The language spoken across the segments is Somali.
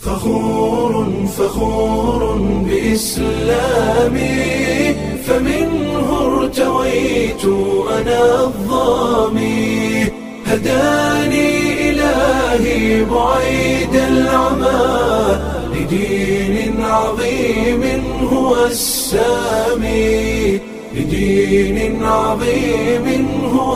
فخور فخور بإسلامي فمنه ارتويت أنا الظامي هداني إلهي بعيد العمى لدين عظيم هو السامي لدين عظيم هو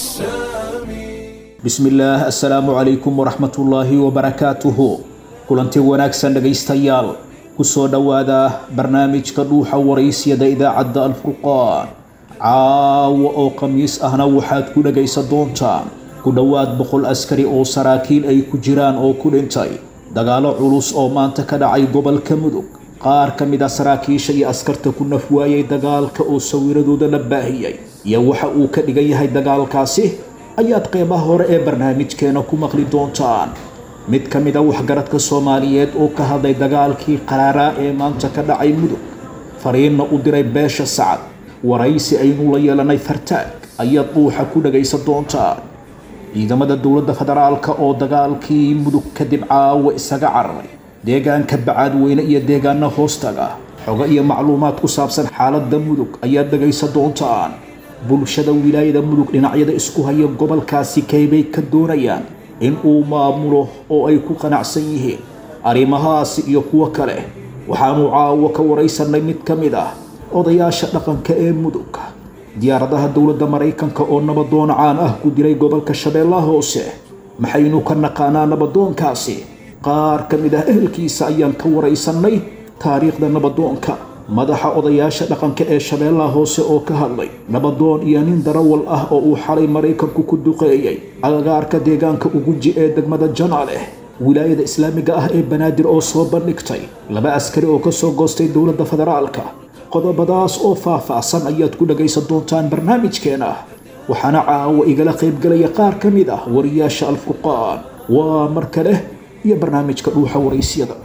السامي bismillaah assalaamu calaykum waraxmatullaahi wabarakaatuhu kulanti wanaagsan dhegaystayaal kusoo dhowaada barnaamijka dhuuxa waraysyada idaacadda alfurqaan caawa oo khamiis ahna waxaad ku dhegaysan doontaan ku dhowaad boqol askari oo saraakiil ay ku jiraan oo ku dhintay dagaalo culus oo maanta ka dhacay gobolka mudug qaar ka mid a saraakiisha iyo askarta ku naf waayay dagaalka oo sawiradooda la baahiyey iyo waxa uu ka dhigan yahay dagaalkaasi ayaad qeybaha hore ee barnaamijkeena ku maqli doontaan mid ka mid a waxgaradka soomaaliyeed oo ka hadlay dagaalkii qaraaraa ee maanta ka dhacay mudug fariinna u diray beesha sacad waraysi aynu la yeelanay fartaag ayaad dhuuxa ku dhagaysan doontaan ciidamada dowladda federaalka oo dagaalkii mudug kadib caawa isaga cararay deegaanka bacaadweyne iyo deegaana hoostaga xogo iyo macluumaad ku saabsan xaaladda mudug ayaad dhagaysan doontaan bulshada wilaayada mudug dhinacyada isku haya gobolkaasi kaybay ka doonayaan in uu maamulo oo ay ku qanacsan yihiin arrimahaasi iyo kuwo kale waxaanu caawo ka waraysanay mid ka mid ah odayaasha dhaqanka ee mudug diyaaradaha dowladda maraykanka oo nabadoon caan ah ku dilay gobolka shabeellaha hoose maxaynu ka naqaanaa nabadoonkaasi qaar ka mid ah ehelkiisa ayaan ka waraysanay taariikhda nabadoonka madaxa odayaasha dhaqanka ee shabeellaha hoose oo ka hadlay nabadoon iyo nin darawal ah oo uu xalay maraykanku ku duqeeyey agagaarka deegaanka ugunji ee degmada janaaleh wilaayada islaamiga ah ee banaadir oo soo bandhigtay laba askari oo kasoo goostay dowladda federaalka qodobadaas oo faah-faahsan ayaad ku dhagaysan doontaan barnaamijkeena waxaana caawa igala qaybgalaya qaar ka mid ah wariyaasha alfurqaan waa mar kale iyo barnaamijka dhuuxa waraysyada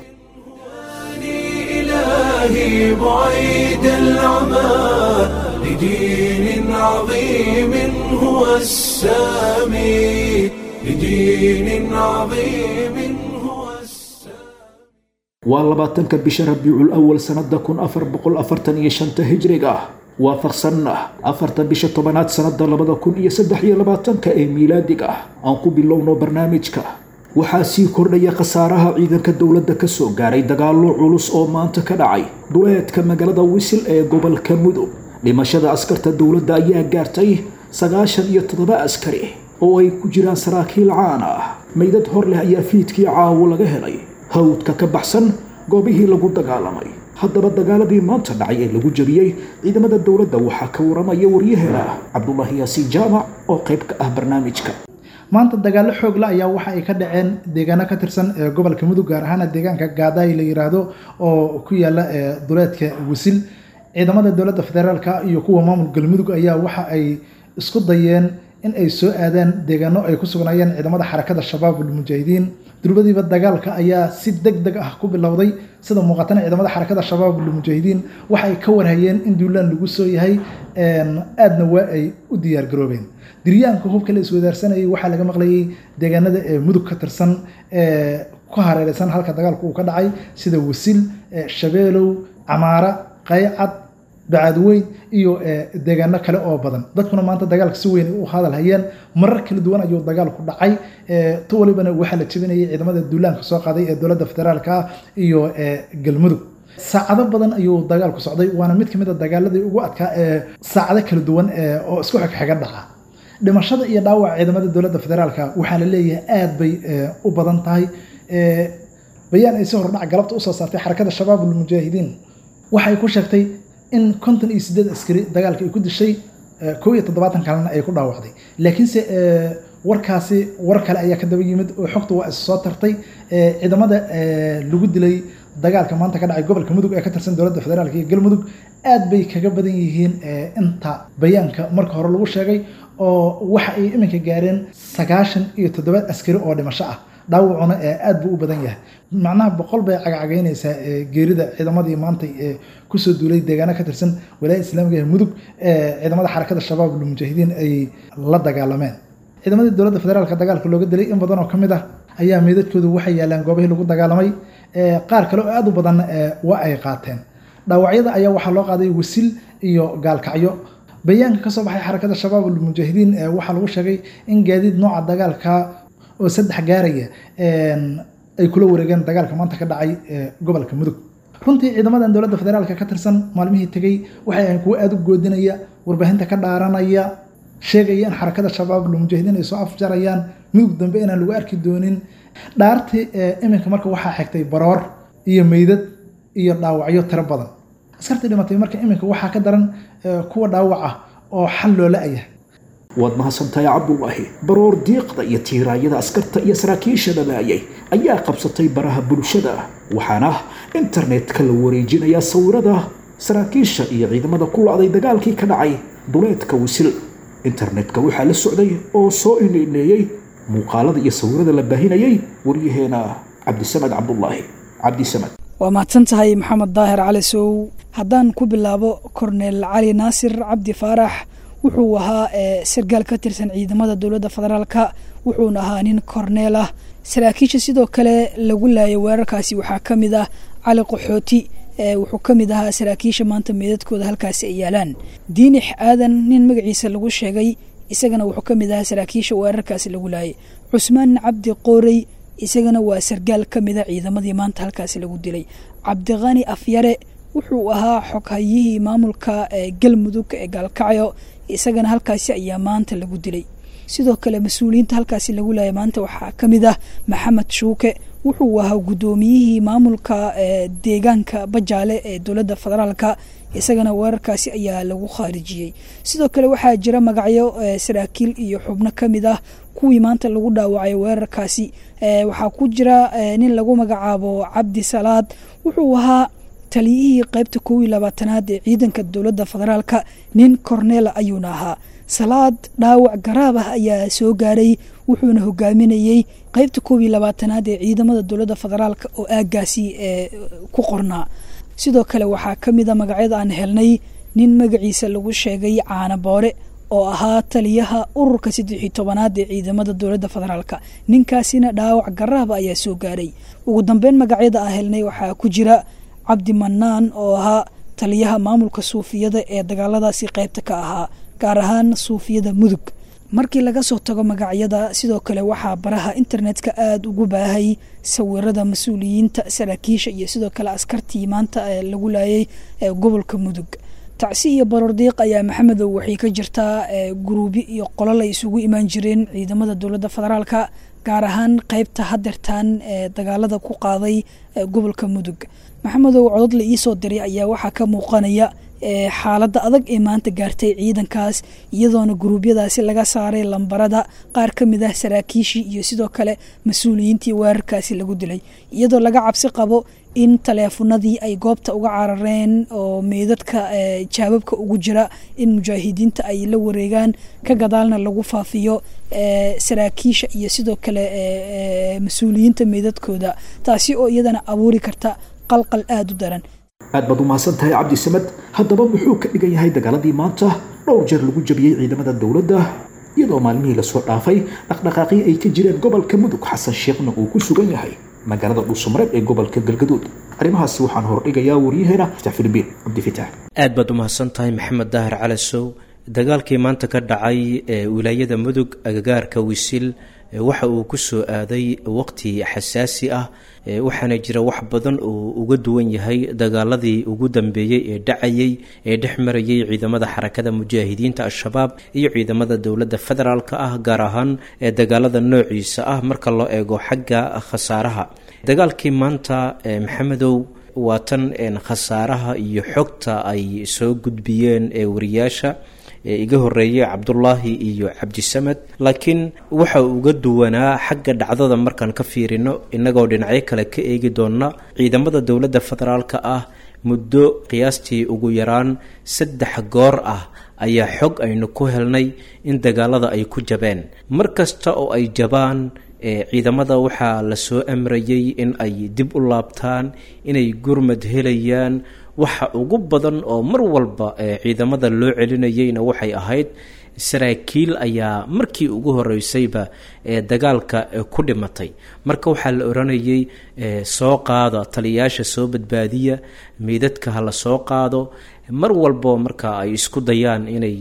إلهي بعيد العمى لدين عظيم هو السامي لدين عظيم هو السامي waa labaatanka bisha rabiicul awal sanada kun afar boqol afartan iyo shanta hijriga waafaqsanna afarta bisha tobanaad sanada labada kun iyo saddex iyo labaatanka ee miilaadiga aan ku bilowno barnaamijka waxaa sii kordhaya khasaaraha ciidanka dowladda kasoo gaaray dagaallo culus oo maanta ka dhacay duleedka magaalada wisil ee gobolka mudug dhimashada askarta dowladda ayaa gaartay sagaashan iyo toddoba askari oo ay ku jiraan saraakiil caan ah meydad hor leh ayaa fiidkii caawo laga helay hawdka ka baxsan goobihii lagu dagaalamay haddaba dagaaladii maanta dhacay ee lagu jabiyey ciidamada dowladda waxaa ka waramaya waryaheena cabdulaahi yaasiin jaamac oo qayb ka ah barnaamijka maanta dagaallo xoogla ayaa waxa ay ka dhaceen deegaano ka tirsan ee gobolka mudug gaar ahaana deegaanka gaadaay la yiraahdo oo ku yaala duleedka wisil ciidamada dowladda federaalka iyo kuwa maamul galmudug ayaa waxa ay isku dayeen in ay soo aadaan deegaano ay ku sugnaayeen ciidamada xarakada shabaabul mujaahidiin durbadiiba dagaalka ayaa si deg deg ah ku bilowday sida muuqatana ciidamada xarakada shabaabul mujaahidiin waxa ay ka warhayeen in duulaan lagu soo yahay aadna waa ay u diyaar garoobeen diryaanka hubka la iswadaarsanayay waxaa laga maqlayay deegaanada ee mudug ka tirsan ee ku hareereysan halka dagaalku uu ka dhacay sida wasil shabeelow camaara qaycad bacaadweyn iyo deegaano kale oo badan dadkuna maanta dagaalka si weyn u hadal hayeen marar kala duwan ayuu dagaalku dhacay tu walibana waxaa la jebinayay ciidamada duulaanka soo qaaday ee dowladda federaalka iyo galmudug saacado badan ayuu dagaalku socday waana mid kamid a dagaaladii ugu adkaa ee saacado kala duwan oo isku xigxiga dhaca dhimashada iyo dhaawaca ciidamada dowladda federaalka waxaa la leeyahay aad bay u badan tahay bayaan ay si hordhac galabta usoo saartay xarakada shabaabul mujaahidiin waxay ku sheegtay in konton iyo sideed askari dagaalka ay ku dishay kow iyo toddobaatan kalena ay ku dhaawacday laakiinse warkaasi war kale ayaa ka daba yimid oo xogta waa is soo tartay ciidamada lagu dilay dagaalka maanta ka dhacay gobolka mudug ee ka tirsan dowladda federaalka iyo galmudug aad bay kaga badan yihiin inta bayaanka marka hore lagu sheegay oo waxa ay iminka gaareen sagaashan iyo toddoba askari oo dhimasho ah dhaawacuna aad buu u badan yahay macnaha boqol bay cagacagaynaysaa geerida ciidamadii maanta kusoo duulay deegaano ka tirsan walaayada islaamiga ee mudug ciidamada xarakada shabaabul mujaahidiin ay la dagaalameen ciidamadii dowladda federaalka dagaalka looga dilay in badan oo ka mid ah ayaa meydadkoodu waxay yaalaan goobihii lagu dagaalamay qaar kale oo aada u badan waa ay qaateen dhaawacyada ayaa waxaa loo qaaday wasil iyo gaalkacyo bayaanka kasoo baxay xarakada shabaab almujaahidiin waxaa lagu sheegay in gaadiid nooca dagaalka oo saddex gaaraya ay kula wareegeen dagaalka maanta ka dhacay gobolka mudug runtii ciidamadan dowladda federaalka ka tirsan maalmihii tegey waxay ahayn kuwo aada u goodinaya warbaahinta ka dhaaranaya sheegaya in xarakada shabaab almujaahidiin ay soo afjarayaan mudug dambe inaan lagu arki doonin dhaartii iminka marka waxaa xigtay baroor iyo meydad iyo dhaawacyo tiro badan askartii dhimatay marka iminka waxaa ka daran kuwa dhaawac ah oo xal loo la-aya waad mahadsantahay cabdulaahi baroor diiqda iyo tiiraayada askarta iyo saraakiisha dhalaayay ayaa qabsatay baraha bulshada waxaana internetka la wareejinayaa sawirada saraakiisha iyo ciidamada ku lacday dagaalkii ka dhacay duleedka wisil internetka waxaa la socday oo soo ineeneeyey muuqaalada iyo sawirada la baahinayay waryaheena cabdisamed cabdulaahi cabdisamed waa mahadsan tahay maxamed daahir cali sow haddaan ku bilaabo korneel cali naasir cabdi faarax wuxuu ahaa sargaal ka tirsan ciidamada dowladda federaalka wuxuuna ahaa nin korneel ah saraakiisha sidoo kale lagu laayay weerarkaasi waxaa ka mid ah cali qaxooti wuxuu ka mid ahaa saraakiisha maanta meedadkooda halkaasi ay yaalaan diinix aadan nin magaciisa lagu sheegay isagana wuxuu ka mid ahaa saraakiisha weerarkaasi lagu laayay cusmaan cabdi qoorey isagana waa sargaal ka mida ciidamadii maanta halkaasi lagu dilay cabdiqani afyare wuxuu ahaa xoghayihii maamulka galmudug ee gaalkacyo isagana halkaasi ayaa maanta lagu dilay sidoo kale mas-uuliyiinta halkaasi lagu laayay maanta waxaa ka mid ah maxamed shuuke wuxuu ahaa guddoomiyihii maamulka deegaanka bajaale ee dowladda federaalka isagana weerarkaasi ayaa lagu khaarijiyey sidoo kale waxaa jira magacyo saraakiil iyo xubno ka mid ah kuwii maanta lagu dhaawacay weerarkaasi waxaa ku jira nin lagu magacaabo cabdi salaad wuxuu ahaa taliyihii qaybta kow iyo labaatanaad ee ciidanka dowladda federaalka nin korneela ayuuna ahaa salaad dhaawac garaab ah ayaa soo gaaray wuxuuna hogaaminayey qaybta kow iyo labaatanaad ee ciidamada dowladda federaalka oo aagaasi ku qornaa sidoo kale waxaa ka mid a magacyada aan helnay nin magaciisa lagu sheegay caana boore oo ahaa taliyaha ururka saddex iyo tobanaad ee ciidamada dowladda federaalka ninkaasina dhaawac garaaba ayaa soo gaaray ugu dambeyn magacyada aan helnay waxaa ku jira cabdi manaan oo ahaa taliyaha maamulka suufiyada ee dagaaladaasi qaybta ka ahaa gaar ahaan suufiyada mudug markii laga soo tago magacyada sidoo kale waxaa baraha internetka aada ugu baahay sawirada mas-uuliyiinta saraakiisha iyo sidoo kale askartii maanta lagu laayay gobolka mudug tacsi iyo barordiiq ayaa maxamedow waxay ka jirtaa guruubi iyo qolol ay isugu imaan jireen ciidamada dowladda federaalka gaar ahaan qaybta hadeertaan ee dagaalada ku qaaday gobolka mudug maxamedow codod la iisoo diray ayaa waxaa ka muuqanaya xaaladda adag ee maanta gaartay ciidankaas iyadoona guruubyadaasi laga saaray lambarada qaar ka mid ah saraakiishii iyo sidoo kale mas-uuliyiintii weerarkaasi lagu dilay iyadoo laga cabsi qabo in taleefanadii ay goobta uga carareen oo meydadka jaababka ugu jira in mujaahidiinta ay la wareegaan ka gadaalna lagu faafiyo saraakiisha iyo sidoo kale mas-uuliyiinta meydadkooda taasi oo iyadana abuuri karta qalqal aada u daran aad baad u mahadsan tahay cabdisamed haddaba muxuu ka dhigan yahay dagaaladii maanta dhowr jeer lagu jabiyey ciidamada dowladda iyadoo maalmihii lasoo dhaafay dhaqdhaqaaqii ay ka jireen gobolka mudug xasan sheekhna uu ku sugan yahay magaalada dhuusamareeb ee gobolka galgaduud arrimahaasi waxaan hordhigayaa waryaheena fitax filibiin cabdifitaax aad baad u mahadsan tahay maxamed daahir calasow dagaalkii maanta ka dhacay ee wilaayada mudug agagaarka wisil waxa uu ku soo aaday waqti xasaasi ah waxaana jira wax badan oo uga duwan yahay dagaaladii ugu dambeeyey ee dhacayay ee dhex marayay ciidamada xarakada mujaahidiinta al-shabaab iyo ciidamada dowladda federaalk ah gaar ahaan ee dagaalada noociisa ah marka loo eego xagga khasaaraha dagaalkii maanta maxamedow waa tan khasaaraha iyo xogta ay soo gudbiyeen ee wariyaasha iga horeeyey cabdulaahi iyo cabdisamed laakiin waxa uga duwanaa xagga dhacdada markaan ka fiirino innagoo dhinacyo kale ka eegi doona ciidamada dowladda federaalka ah muddo qiyaastii ugu yaraan saddex goor ah ayaa xog aynu ku helnay in dagaalada ay ku jabeen mar kasta oo ay jabaan ciidamada waxaa lasoo amrayay in ay dib u laabtaan inay gurmad helayaan waxa ugu badan oo mar walba ciidamada loo celinayeyna waxay ahayd saraakiil ayaa markii ugu horeysayba ee dagaalka ku dhimatay marka waxaa la oranayay soo qaada taliyayaasha soo badbaadiya meydadka ha la soo qaado mar walbo marka ay isku dayaan inay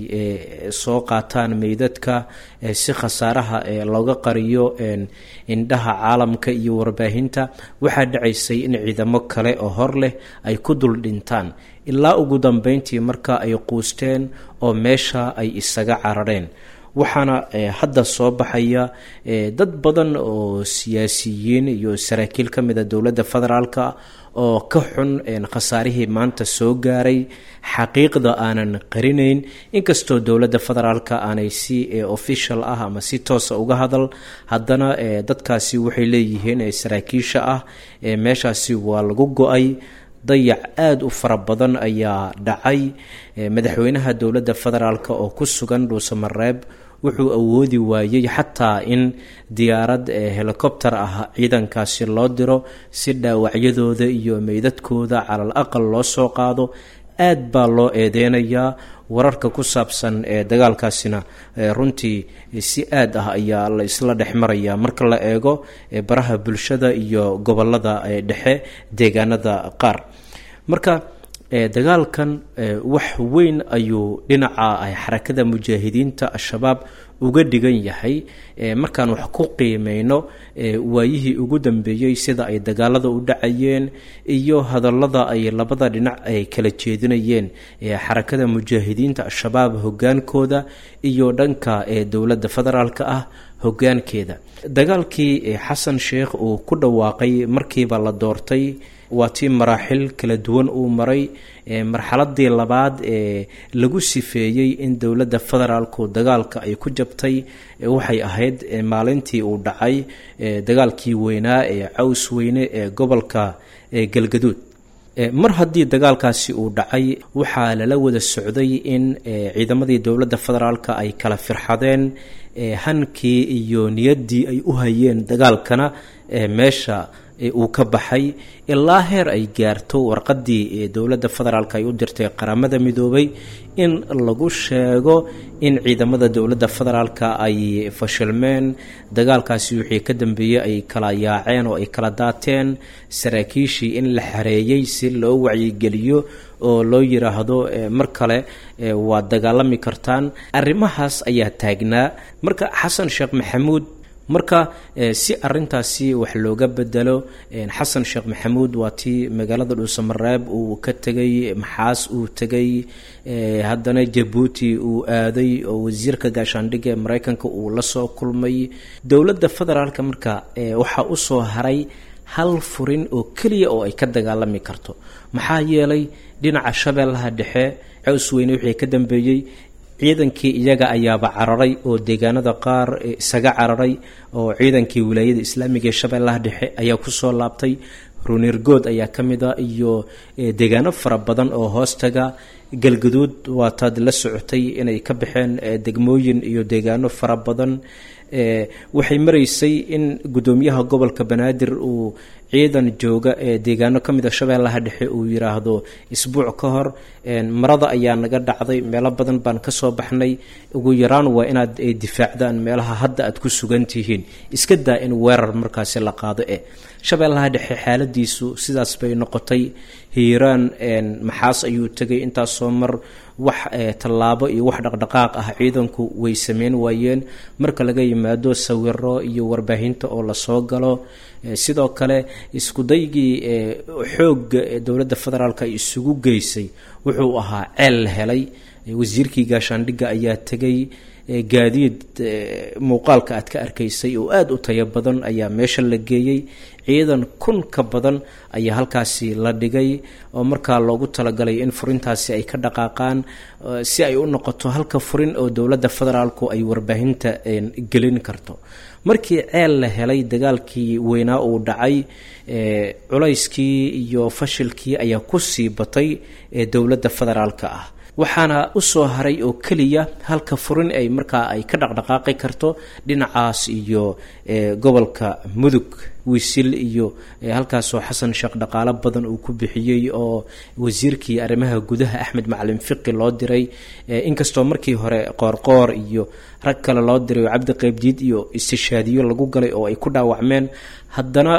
soo qaataan meydadka si khasaaraha looga qariyo indhaha caalamka iyo warbaahinta waxaa dhacaysay in ciidamo kale oo hor leh ay ku dul dhintaan ilaa ugu dambeyntii marka ay quusteen oo meesha ay isaga carareen waxaana hadda soo baxaya dad badan oo siyaasiyiin iyo saraakiil ka mida dowladda federaalka oo ka xun khasaarihii maanta soo gaaray xaqiiqda aanan qarinayn inkastoo dowladda federaalka aanay si official ah ama si toosa uga hadal haddana dadkaasi waxay leeyihiin saraakiisha ah meeshaasi waa lagu go-ay dayac aada u fara badan ayaa dhacay madaxweynaha dowladda federaalk oo ku sugan dhuusamareeb wuxuu awoodi waayey xataa in diyaarad helicobter ah ciidankaasi loo diro si dhaawacyadooda iyo meydadkooda calal aqal loo soo qaado aad baa loo eedeynayaa wararka ku saabsan ee dagaalkaasina runtii si aad ah ayaa la isla dhex maraya marka la eego baraha bulshada iyo gobolada dhexe deegaanada qaar marka dagaalkan wax weyn ayuu dhinaca xarakada mujaahidiinta al-shabaab uga dhigan yahay markaan wax ku qiimeyno waayihii ugu dambeeyey sida ay dagaalada u dhacayeen iyo hadallada ay labada dhinac ay kala jeedinayeen xarakada mujaahidiinta al-shabaab hogaankooda iyo dhanka dowladda federaalka ah hogaankeeda dagaalkii xasan sheekh uu ku dhawaaqay markiiba la doortay waa tii maraaxil kala duwan uu maray marxaladii labaad ee lagu sifeeyey in dowladda federaalku dagaalka ay ku jabtay waxay ahayd maalintii uu dhacay dagaalkii weynaa ee caws weyne ee gobolka galgaduud mar haddii dagaalkaasi uu dhacay waxaa lala wada socday in ciidamadii dowladda federaalka ay kala firxadeen hankii iyo niyaddii ay u hayeen dagaalkana meesha uu ka baxay ilaa heer ay gaarto warqadii dowladda federaalk ay u dirtay qaramada midoobay in lagu sheego in ciidamada dowladda federaalka ay fashilmeen dagaalkaasi wixii ka dambeeyey ay kala yaaceen oo ay kala daateen saraakiishii in la xareeyey si loo wacyigeliyo oo loo yiraahdo mar kale waad dagaalami kartaan arrimahaas ayaa taagnaa marka xasan sheekh maxamuud marka si arintaasi wax looga bedelo xasan sheekh maxamuud waa tii magaalada dhuusamareeb uu ka tegay maxaas uu tegay haddana jabuuti uu aaday oo wasiirka gaashaandhigga ee mareykanka uu la soo kulmay dowladda federaalka marka waxaa usoo haray hal furin oo keliya oo ay ka dagaalami karto maxaa yeelay dhinaca shabeellaha dhexe caws weyne wixii ka dambeeyey ciidankii iyaga ayaaba cararay oo deegaanada qaar isaga cararay oo ciidankii wilaayada islaamiga ee shabeellaha dhexe ayaa kusoo laabtay runirgood ayaa ka mid a iyo deegaano fara badan oo hoostaga galgaduud waataad la socotay inay ka baxeen degmooyin iyo deegaano fara badan waxay maraysay in guddoomiyaha gobolka banaadir uu ciidan jooga ee deegaano ka mid a shabeellaha dhexe uu yiraahdo isbuuc ka hor marada ayaa naga dhacday meelo badan baan kasoo baxnay ugu yaraan waa inaad difaacdaan meelaha hadda aad ku sugan tihiin iska daa in weerar markaasi la qaado eh shabeellaha dhexe xaaladiisu sidaas bay noqotay hiiraan maxaas ayuu tegay intaasoo mar wax tallaabo iyo wax dhaqdhaqaaq ah ciidanku way sameyn waayeen marka laga yimaado sawiro iyo warbaahinta oo lasoo galo sidoo kale iskudaygii xoogga ee dowladda federaalk ay isugu geysay wuxuu ahaa ceel la helay wasiirkii gaashaandhigga ayaa tegay gaadiid muuqaalka aad ka arkaysay oo aada u tayo badan ayaa meesha la geeyey ciidan kun ka badan ayaa halkaasi la dhigay oo markaa loogu talagalay in furintaasi ay ka dhaqaaqaan si ay u noqoto halka furin oo dowladda federaalku ay warbaahinta gelin karto markii ceel la helay dagaalkii weynaa uu dhacay culayskii iyo fashilkii ayaa kusii batay ee dowladda federaalka ah waxaana usoo haray oo keliya halka furin ay markaa ay ka dhaqdhaqaaqi karto dhinacaas iyo gobolka mudug wiisil iyo halkaasoo xasan sheekh dhaqaalo badan uu ku bixiyey oo wasiirkii arrimaha gudaha axmed macalin fiqi loo diray inkastoo markii hore qoorqoor iyo rag kale loo diray oo cabdi qeybdiid iyo istishaadiyo lagu galay oo ay ku dhaawacmeen haddana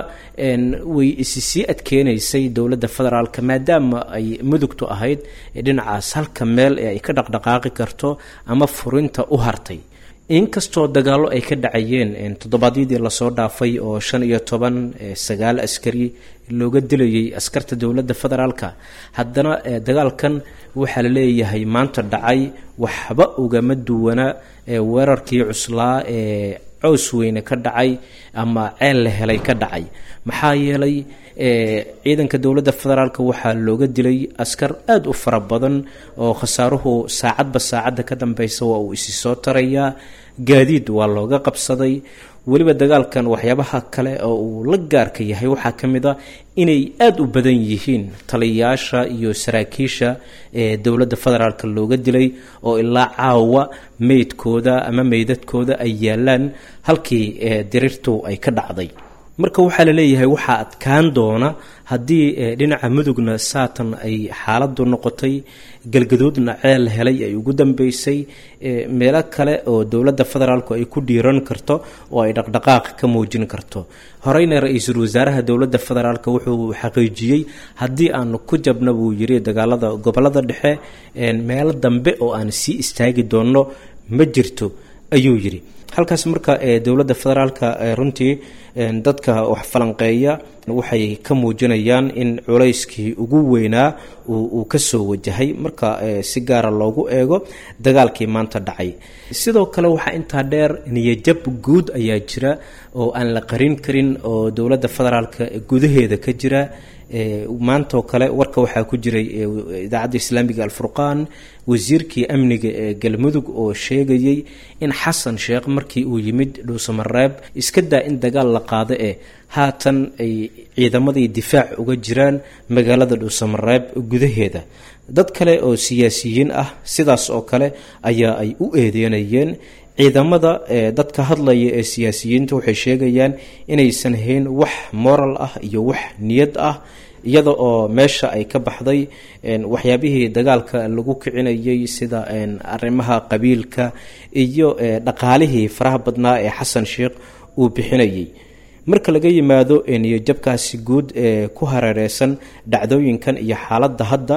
way isi sii adkeenaysay dowladda federaalka maadaama ay mudugtu ahayd dhinacaas halka meel ee ay ka dhaqdhaqaaqi karto ama furinta u hartay inkastoo dagaallo ay ka dhacayeen toddobaadyadii lasoo dhaafay oo shan iyo toban sagaal askari looga dilayay askarta dowladda federaalka haddana dagaalkan waxaa la leeyahay maanta dhacay waxba ugama duwana weerarkii cuslaa ee cows weyne ka dhacay ama ceel la helay ka dhacay maxaa yeelay ciidanka dowladda federaalk waxaa looga dilay askar aada u fara badan oo khasaaruhu saacadba saacadda ka dambeysa waa uu isi soo tarayaa gaadiid waa looga qabsaday weliba dagaalkan waxyaabaha kale oo uu la gaarka yahay waxaa ka mid a inay aada u badan yihiin taliyayaasha iyo saraakiisha ee dowladda federaalk looga dilay oo ilaa caawa meydkooda ama meydadkooda ay yaalaan halkii dirirtu ay ka dhacday marka waxaa la leeyahay waxaa adkaan doona haddii dhinaca mudugna saatan ay xaaladu noqotay galgaduudna ceel helay ay ugu dambeysay meelo kale oo dowladda federaalku ay ku dhiiran karto oo ay dhaqdhaqaaq ka muujin karto horeyna ra-iisul wasaaraha dowladda federaalk wuxuu xaqiijiyey haddii aanu ku jabna buu yiri dagaalada gobolada dhexe meelo dambe oo aan sii istaagi doonno ma jirto ayuu yiri halkaas marka dowladda federaalka runtii dadka wax falanqeeya waxay ka muujinayaan in culayskii ugu weynaa uu ka soo wajahay marka si gaara loogu eego dagaalkii maanta dhacay sidoo kale waxaa intaa dheer niyajab guud ayaa jira oo aan la qarin karin oo dowladda federaalka gudaheeda ka jira maantaoo kale warka waxaa ku jiray idaacadda islaamiga alfurqaan wasiirkii amniga ee galmudug oo sheegayey in xasan sheekh markii uu yimid dhuusamareeb iska daa in dagaal la qaado ee haatan ay ciidamadii difaac uga jiraan magaalada dhuusamareeb gudaheeda dad kale oo siyaasiyiin ah sidaas oo kale ayaa ay u eedeynayeen ciidamada dadka hadlaya ee siyaasiyiinta waxay sheegayaan inaysan hayn wax moral ah iyo wax niyad ah iyada oo meesha ay ka baxday waxyaabihii dagaalka lagu kicinayay sida arrimaha qabiilka iyo dhaqaalihii faraha badnaa ee xasan sheekh uu bixinayay marka laga yimaado niyajabkaasi guud ee ku hareereysan dhacdooyinkan iyo xaaladda hadda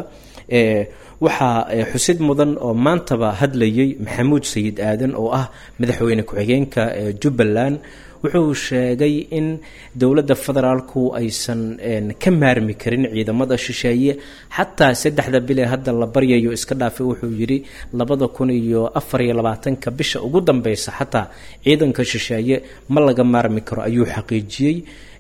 waxaa xusid mudan oo maantaba hadlayay maxamuud sayid aadan oo ah madaxweyne ku-xigeenka jubbaland wuxuu sheegay in dowladda federaalku aysan ka maarmi karin ciidamada shisheeye xataa saddexda bil ee hadda la baryayo iska dhaafay wuxuu yidhi labada kun iyo afar iyo labaatanka bisha ugu dambeysa xataa ciidanka shisheeye ma laga maarmi karo ayuu xaqiijiyey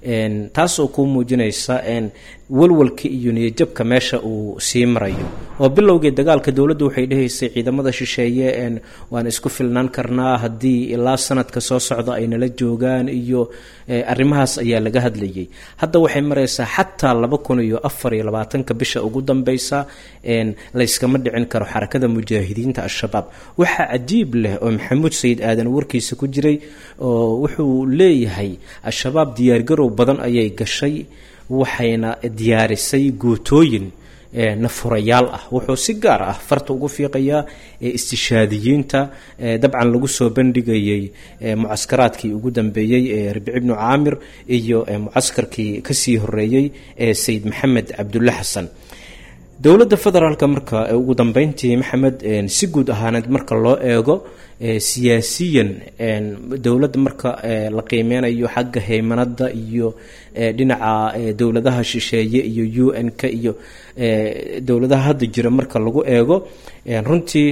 taasoo kuu muujinaysa walwalka iyo niyajabka meesha uu sii marayo oo bilowgii dagaalka dowladdu waxay dhahaysay ciidamada shisheeye waan isku filnaan karnaa haddii ilaa sanadka soo socda ay nala joogaan iyo arrimahaas ayaa laga hadlayay hadda waxay maraysaa xataa laba kun iyo afar iyo labaatanka bisha ugu dambeysa layskama dhicin karo xarakada mujaahidiinta al-shabaab waxaa cajiib leh oo maxamuud sayid aadan warkiisa ku jiray oo wuxuu leeyahay al-shabaab diyaargarow badan ayay gashay waxayna diyaarisay guutooyin nafurayaal ah wuxuu si gaar ah farta ugu fiiqayaa istishaadiyiinta dabcan lagu soo bandhigayay mucaskaraadkii ugu dambeeyey ee rabici bnu caamir iyo mucaskarkii kasii horeeyey ee sayid maxamed cabdulle xasan dowladda federaalka marka ugu dambeyntii maxamed si guud ahaaneed marka loo eego siyaasiyan dowladda marka la qiimeynayo xagga haymanada iyo dhinaca dowladaha shisheeye iyo u n-k iyo dowladaha hadda jira marka lagu eego runtii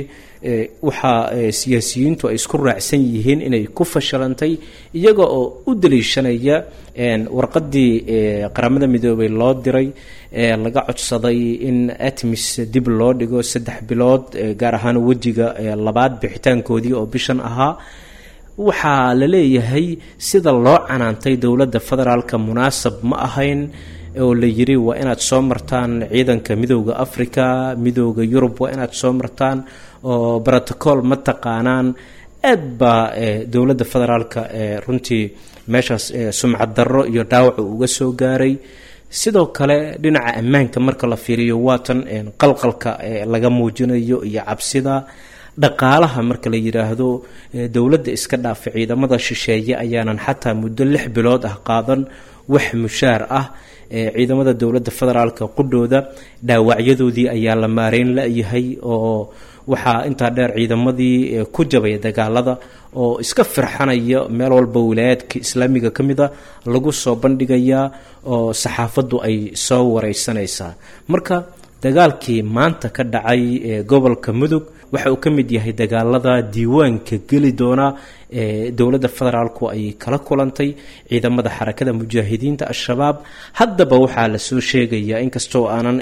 waxaa siyaasiyiintu ay isku raacsan yihiin inay ku fashilantay iyaga oo u daliishanaya warqadii qaramada midoobay loo diray ee laga codsaday in atmis dib loo dhigo saddex bilood gaar ahaan wejiga labaad bixitaankoodii oo bishan ahaa waxaa la leeyahay sida loo canaantay dowladda federaalka munaasab ma ahayn oo la yiri waa inaad soo martaan ciidanka midooda africa midooda yurub waa inaad soo martaan oo brotocool ma taqaanaan aad baa dowladda federaalka runtii meeshaas sumcad darro iyo dhaawac uu uga soo gaaray sidoo kale dhinaca ammaanka marka la fiiriyo waatan qalqalka laga muujinayo iyo cabsida dhaqaalaha marka la yidhaahdo dowladda iska dhaafa ciidamada shisheeye ayaanan xataa muddo lix bilood ah qaadan wax mushaar ah ciidamada dowladda federaalka qudhooda dhaawacyadoodii ayaa la maareyn la-yahay oo waxaa intaa dheer ciidamadii ku jabaya dagaalada oo iska firxanaya meel walba wilaayaadka islaamiga ka mid a lagu soo bandhigayaa oo saxaafaddu ay soo wareysanaysaa marka dagaalkii maanta ka dhacay ee gobolka mudug waxa uu ka mid yahay dagaalada diiwaanka geli doona ee dowladda federaalku ay kala kulantay ciidamada xarakada mujaahidiinta al-shabaab haddaba waxaa lasoo sheegayaa inkastoo aanan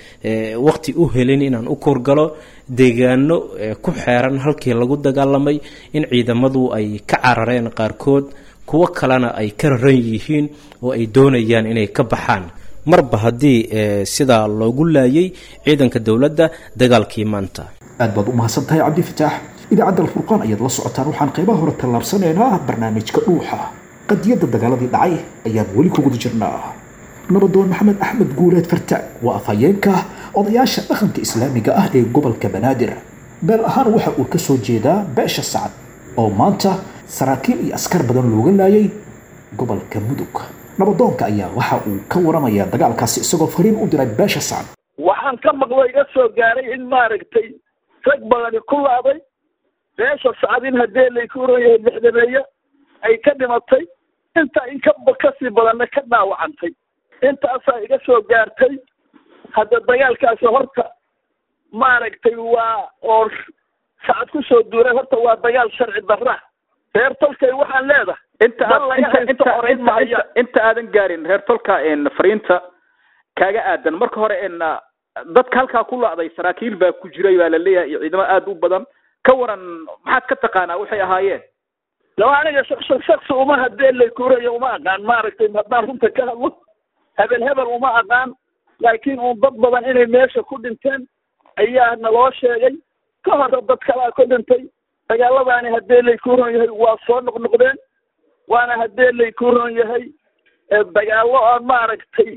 waqti u helin inaan u korgalo deegaano ku xeeran halkii lagu dagaalamay in ciidamadu ay ka carareen qaarkood kuwo kalena ay ka raran yihiin oo ay doonayaan inay ka baxaan marba haddii sidaa loogu laayay ciidanka dowladda dagaalkii maanta aad baad u mahadsan tahay cabdifataax idaacadda alfurqaan ayaad la socotaan waxaan qaybaha hore tallaabsanaynaa barnaamijka dhuuxa qadiyadda dagaaladii dhacay ayaan weli ku guda jirnaa nabadoon maxamed axmed guuleed fartaag waa afhayeenka odayaasha dhaqanka islaamiga ah ee gobolka banaadir beel ahaan waxa uu ka soo jeedaa beesha sacad oo maanta saraakiil iyo askar badan looga laayay gobolka mudug nabadoonka ayaa waxa uu ka waramayaa dagaalkaasi isagoo fariin u diray beesha sacad waxaan ka maqlo iga soo gaaray in maaragtay rag badani ku laaday beesha sacdin haddee layku oran yahay lixdameeye ay ka dhimatay intaa in ka kasii badanna ka dhaawacantay intaasaa iga soo gaartay hadda dagaalkaasi horta maaragtay waa oo sacad ku soo duuray horta waa dagaal sharci darra reer tolkay waxaan leedahay inta aad inta inta inta inta aadan gaarin reer tolka fariinta kaaga aadan marka hore dadka halkaa ku la'day saraakiil baa ku jiray baa la leeyahay iyo ciidamo aada u badan ka waran maxaad ka taqaanaa waxay ahaayeen laba aniga shaksi uma hadee laykuurayo uma aqaan maaragtay haddaan runta ka hadlo hebel hebel uma aqaan laakiin uun dad badan inay meesha ku dhinteen ayaa naloo sheegay ka hore dad kalaa ku dhintay dagaaladaani haddee laykuuron yahay waa soo noqnoqdeen waana haddee laykuuron yahay dagaallo aan maaragtay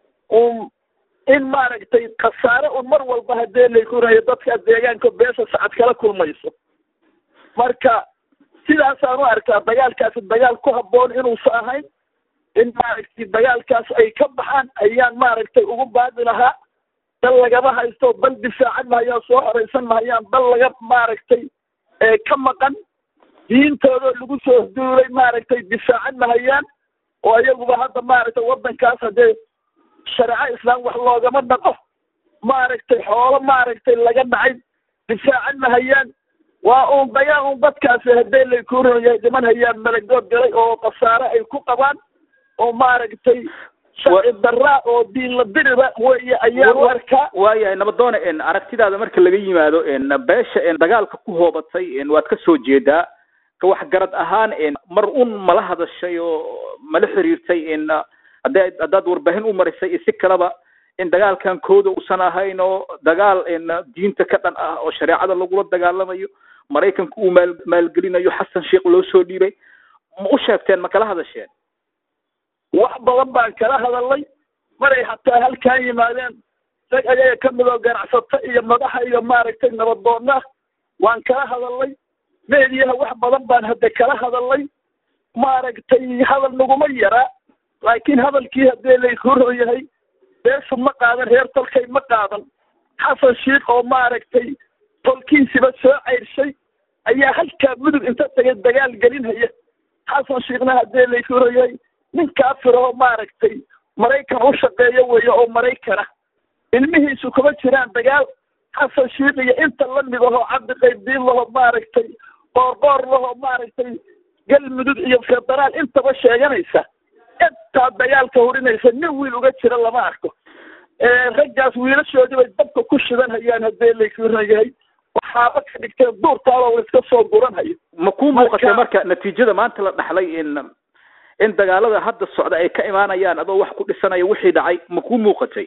un in maaragtay khasaare un mar walba haddee laykuuron yahay dadka deegaanka beesha sacad kala kulmayso marka sidaasaan u arkaa dagaalkaasi dagaal ku habboon inuusa ahayn in maaragtay dagaalkaas ay ka baxaan ayaan maaragtay ugu baadi lahaa dal lagama haysto dal difaacan mahayaan soo horeysan mahayaan dal laga maaragtay ka maqan diintoodoo lagu soo duulay maaragtay difaacan mahayaan oo iyaguba hadda maaragtay waddankaas haddee shareeco islaam wax loogama dhaqo maaragtay xoolo maaragtay laga dhacay difaacan mahayaan waa uun dagaal un dadkaasi haddee laykuuron yahay dhiman hayaan malagood galay oo khasaare ay ku qabaan oo maaragtay sharci daraa oo diin la diriba wey ayaan u arkaa waayahay nabadoone aragtidaada marka laga yimaado beesha dagaalka ku hoobatay waad ka soo jeedaa ka waxgarad ahaan mar un mala hadashay oo mala xiriirtay hadda haddaad warbaahin u marisay iyo si kaleba in dagaalkan kooda uusan ahayn oo dagaal diinta ka dhan ah oo shareecada lagula dagaalamayo maraykanka uu maal maalgelinayo xasan sheekh loo soo dhiibay ma u sheegteen ma kala hadasheen wax badan baan kala hadalnay maray hataa halkaan yimaadeen rag ayaga ka mid oo ganacsato iyo madaxa iyo maaragtay nabadoonna waan kala hadalnay meediyaha wax badan baan hadda kala hadalnay maaragtay hadal naguma yaraa laakiin hadalkii haddee laykuro yahay beeshu ma qaadan reer tolkay ma qaadan xasan sheikh oo maaragtay tolkiisiba soo ceyrshay ayaa halkaa mudug inta tagay dagaal gelinhaya xasan sheikhna haddee laykuro yahay nin kaafir oo maaragtay maraykan u shaqeeyo weeye oo maraykana ilmihiisu kuma jiraan dagaal xasan sheikh iyo inta lamid ahoo cabdi qaybdiin laho maaragtay qoorqoor laho maaragtay galmudug iyo federaal intaba sheeganaysa intaa dagaalka hurinaysa nin wiil uga jira lama arko raggaas wiilashoodii bay dabka ku shidan hayaan haddee laykuuran yahay waxaaba ka dhigteen duurtaaba la iska soo guranhayo ma kuu muuqatay marka natiijada maanta la dhaxlay in in dagaalada hadda socda ay ka imaanayaan adoo wax ku dhisanaya wixii dhacay ma kuu muuqatay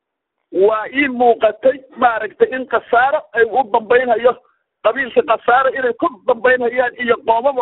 waa ii muuqatay maaragtay in khasaaro ay u dambaynhayo qabiilka khasaaro inay ku dambaynhayaan iyo qoomamo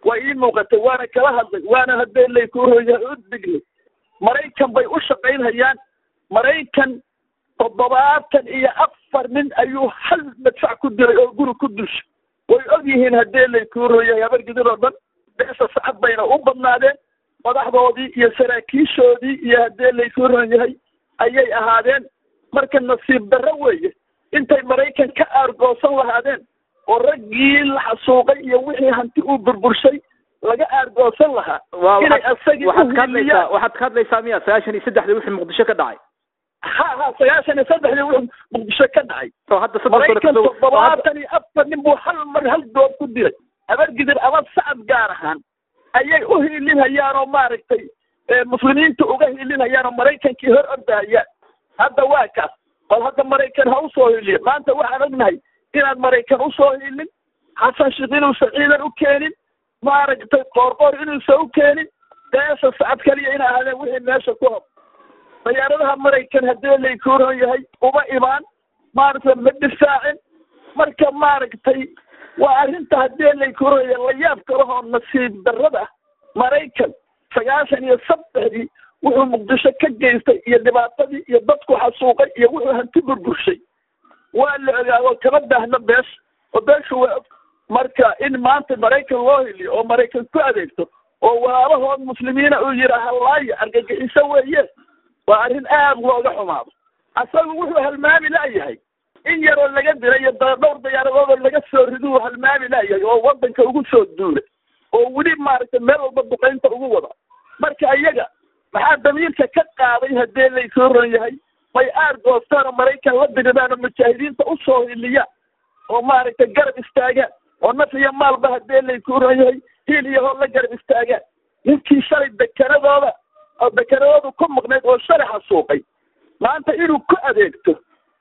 waa ii muuqatay waana kala hadlay waana haddee laykuroya u dignay maraykan bay u shaqaynhayaan maraykan toddobaatan iyo afar nin ayuu hal madfac ku dilay oo guri ku dulshay way og yihiin haddee laykuroya habargidin oo dhan beesa sacad bayna u badnaadeen madaxdoodii iyo saraakiishoodii iyo haddee laykuron yahay ayay ahaadeen marka nasiib darro weeye intay maraykan ka aargoosan lahaadeen oo raggii la xasuuqay iyo wixii hanti uu burburshay laga aargoosan lahaa inay asagii waxaad ka hadlaysaa uhiliyaan waxaad ka hadlaysaa miya sagaashan iyo saddexdii wixii muqdisho ka dhacay ha ha sagaashan iyo saddexdii wuxuu muqdisho ka dhacay oo hadda saddex sano maraykan kasoo oo hadda- toddobaatan iyo afar nin buu hal mar hal goob ku dilay abargidir ama sacad gaar ahaan ayay u hiilinhayaan oo maaragtay ee muslimiinta uga hiilinhayaan oo maraykankii hor ordahayaan hadda waa kaas bal hadda maraykan ha usoo hiiliyo maanta waxaan ognahay inaad maraykan usoo hiilin xasan sheekh inuusan ciidan u keenin maaragtay qoorqoor inuusan u keenin beesha sacad kaliya ina ahaadeen wixii meesha ku hob dayaaradaha maraykan haddii laykuuron yahay uma imaan maaragtay ma difaacin marka maaragtay waa arrinta haddii laykuuron yahay la yaab kalahoo nasiib darrada ah maraykan sagaashan iyo saddexdii wuxuu muqdisho ka geystay iyo dhibaatadii iyo dadku xasuuqay iyo wuxuu hanti burburshay waa la ogaado kama daahno beesha oo beeshu waa og marka in maanta maraykan loo hiliyo oo maraykan ku adeegto oo walaalahood muslimiina uu yidhaaha laayo argagixiso weeye waa arrin aad looga xumaado asagu wuxuu halmaami la'yahay in yaroo laga dilay iyo da- dhowr diyaaradoodoo laga soo riduu halmaami la'yahay oo waddanka ugu soo duulay oo weli maaragtay meel walba duqaynta ugu wada marka iyaga maxaa damiirka ka qaaday haddii laysoo ron yahay may aar goostaan oo maraykan la diridaan oo mujaahidiinta usoo hiliyaan oo maaragtay garab istaagaan oo naf iyo maalba haddii laysoo ron yahay hiil iyo hor la garab istaagaan ninkii shalay dekanadooda oo dekanadoodu ku maqnayd oo shalay xasuuqay maanta inuu ku adeegto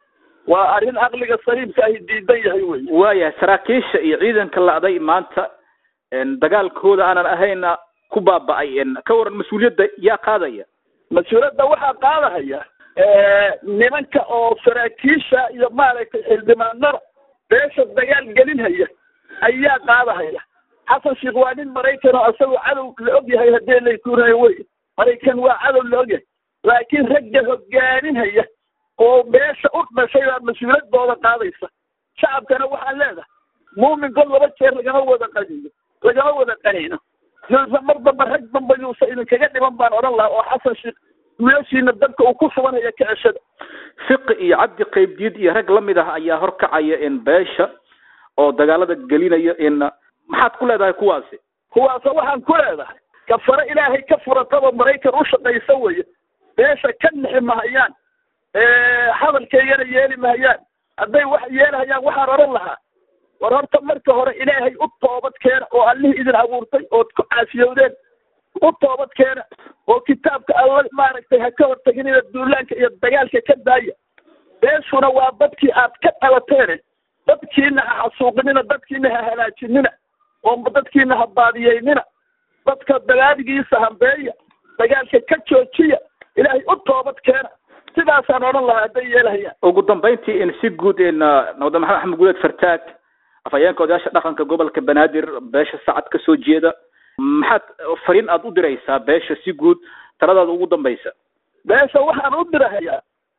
waa arrin caqliga saliimka ahi diidan yahay wey waayahay saraakiisha iyo ciidanka la'day maanta een, dagaalkooda aanan ahayna ku baaba'ay een, ka waran mas-uuliyadda yaa qaadaya mas-uuliyadda waxaa qaadahaya nimanka oo saraakiisha iyo maaragtay xildhibaanada beesha dagaal gelinhaya ayaa qaadahaya xasan sheekh waa nin maraykan oo isagoo cadow la og yahay haddii laykuunayo wey maraykan waa cadow la og yahay laakiin ragga hogaaminhaya oo beesha u dhashay baa mas-uuliyaddooda qaadaysa shacabkana waxaa leedahay muumin god laba jeer lagama wada qaniyo lagama wada qanino yuusa mar damba rag damba yuusa idinkaga dhiman baan odhan lahaa oo xasan sheekh wiilashiina dadka uu ku subanaya kicishada fiqi iyo cabdi qaybdiid iyo rag la mid ah ayaa horkacaya in beesha oo dagaalada gelinaya in maxaad ku leedahay kuwaasi kuwaasa waxaan ku leedahay kafaro ilaahay ka furataba maraykan u shaqaysa weye beesha ka nixi mahayaan hadalkaygana yeeli mahayaan hadday wax yeelahayaan waxaan odhan lahaa war horta marka hore ilaahay u toobad keena oo allihii idin abuurtay ood ku caasiyowdeen u toobad keena oo kitaabka alla maaragtay ha ka horteginina duulaanka iyo dagaalka ka daaya beeshuna waa dadkii aad ka dhalateene dadkiina ha xasuuqinina dadkiina ha halaajinina oo dadkiina ha baadiyeynina dadka dagaaligiisa hambeeya dagaalka ka joojiya ilaahay u toobad keena sidaasaan odhan lahaa hadday yeelahayaan ugu dambayntii in si guud in nabada maxamed axmed guuleed fartaag afhayeenka odayaasha dhaqanka gobolka banaadir beesha sacad ka soo jeeda maxaad fariin aad u diraysaa beesha si guud taladaada ugu dambaysa beesha waxaan u dirahayaa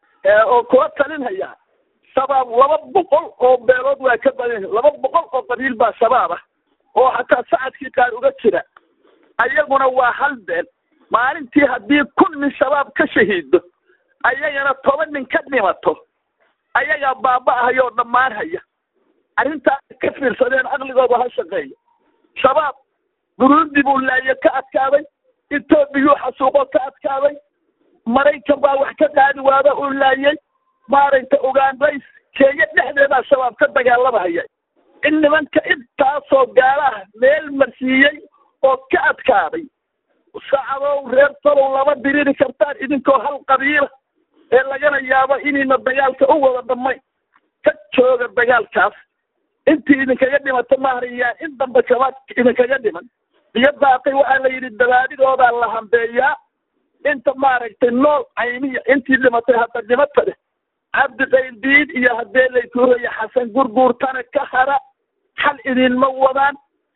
oo kula talinhayaa shabaab laba boqol oo beelood waa ka badan yihin laba boqol oo qabiil baa shabaab ah oo xataa sacadkii qaar uga jira ayaguna waa hal beel maalintii haddii kun nin shabaab ka shahiido ayagana toban nin ka dhimato ayagaa baaba'ahaya oo dhammaan haya arrintaas ka fiirsadeen aqligooda ha shaqeeya shabaab burundi buu laayo ka adkaaday etoobiyuu xasuuqo ka adkaaday maraykan baa wax ka qaadi waada uu laayay maaragtay ugandays kenya dhexdeedaa shabaab ka dagaalamahaya in nimanka intaasoo gaalaah meel marsiiyey oo ka adkaaday sacadow reer talow lama diriri kartaan idinkoo hal qabiila ee lagana yaabo inayna dagaalka u wada dhammayn ka jooga dagaalkaas intii idinkaga dhimato mahariyaan in dambe shabaab idinkaga dhiman iyo daaqay waxaa la yidhi dabaadidoodaa la hambeeyaa inta maaragtay nool cayniya intii dhimatay hadda dhimata leh cabdi qayldiid iyo haddee laykuuraya xasan gurguurtana ka hara xal idinma wadaan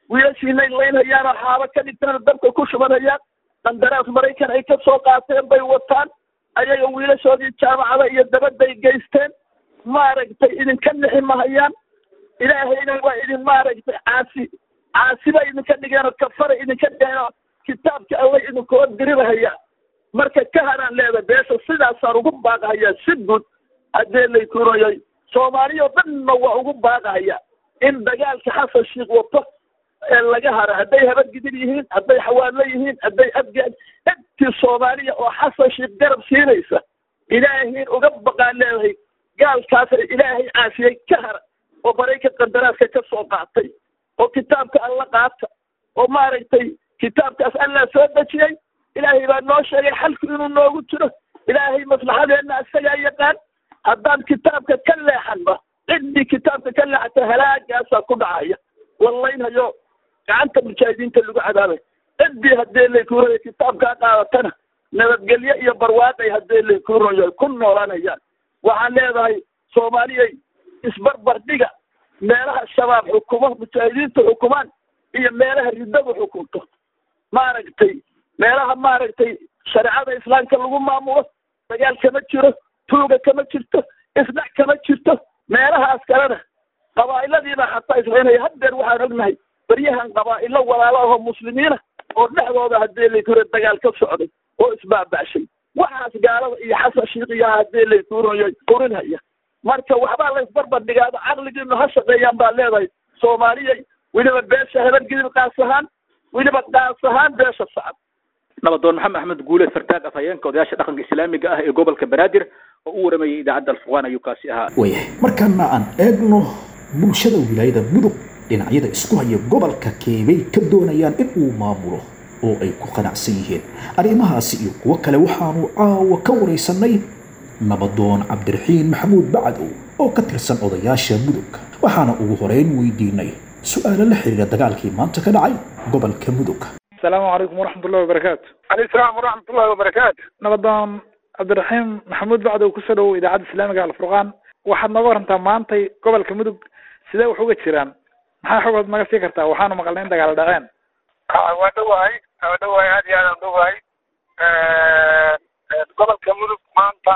wiilashiinay laynhayaan oo xaabo ka dhigtaan dabka ku shubanhayaan qandaraas maraykan ay ka soo qaateen bay wataan ayaga wiilashoodii jaamacada iyo dabadday geysteen maaragtay idinka nixi mahayaan ilaahayna waa idin maaragtay caasi caasiba idinka dhigeenoo kafara idinka dhigeenoo kitaabka alla idinkoo dirirahaya marka ka haraan leeda beesha sidaasaan ugu baaqahayaa si guud haddee lay kurayay soomaaliya dhanna waa ugu baaqahaya in dagaalka xasan sheikh wato ee laga haro hadday habadgidin yihiin hadday xawaadlo yihiin hadday abgaad intii soomaaliya oo xasan sheikh garab siinaysa ilaahiin uga baqaan leedahay gaalkaas ilaahay caasiyey ka hara oo maraykan qandaraaska ka soo qaatay oo kitaabka alla qaata oo maaragtay kitaabkaas allaa soo dejiyey ilaahay baa noo sheegay xalku inuu noogu jiro ilaahay maslaxadeenna isagaa yaqaan haddaan kitaabka ka leexanba ciddii kitaabka ka leexata halaagaasaa ku dhacaya wallaynhayo gacanta mujaahidiinta lagu cadaabay ciddii haddee laykuurayo kitaabkaa qaadatana nabadgelyo iyo barwaaqay haddee laykuurayo ku noolanayaan waxaan leedahay soomaaliyay isbarbar dhiga meelaha shabaab xukumo mujaahidiinta xukumaan iyo meelaha riddadu xukunto maaragtay meelaha maaragtay shareecada islaamka lagu maamulo dagaal kama jiro tuuga kama jirto isdhac kama jirto meelahaas kalena qabaa'iladiibaa xataa islaynaya haddeer waxaan ognahay baryahan qabaa'ilo walaalo ahoo muslimiina oo dhexdooda haddee laykura dagaal ka socday oo isbaaba'shay waxaas gaalada iyo xasan shiiqiyaha haddee laykuurayo urinhaya marka waxbaa la isbarbar dhigaado caqligiinu ha shaqeeyaan baa leedahay soomaaliyay weliba beesha habargidib qaas ahaan weliba qaas ahaan beesha sacad nabadoon maxamed axmed guule sartaag afhayeenka odayaasha dhaqanka islaamiga ah ee gobolka banaadir oo u waramayay idaacadda alfurqaan ayuu kaasi ahaa waayahay markaana aan eegno bulshada wilaayada mudug dhinacyada isku haya gobolka keebay ka doonayaan in uu maamulo oo ay ku qanacsan yihiin arrimahaasi iyo kuwo kale waxaanu caawa ka waraysanay nabadoon cabdiraxiin maxamuud bacdow oo ka tirsan odayaasha mudug waxaana ugu horeyn weydiinay su-aalo la xiriira dagaalkii maanta ka dhacay gobolka mudug asalaamu calaykum waraxmatullahi wabarakaatu calayhi salaam waraxmatullahi wabarakaatu nabadoon cabdiraxiim maxamuud bacdow kusoo dhawow idaacadda islaamiga alfurqaan waxaad nooga warantaa maantay gobolka mudug sidee wax uga jiraan maxaa xogood naga sii kartaa waxaanu maqalnay in dagaal dhaceen waa dhowahay waa dhowahay aad iyo aad aan dhowahay gobolka mudug maanta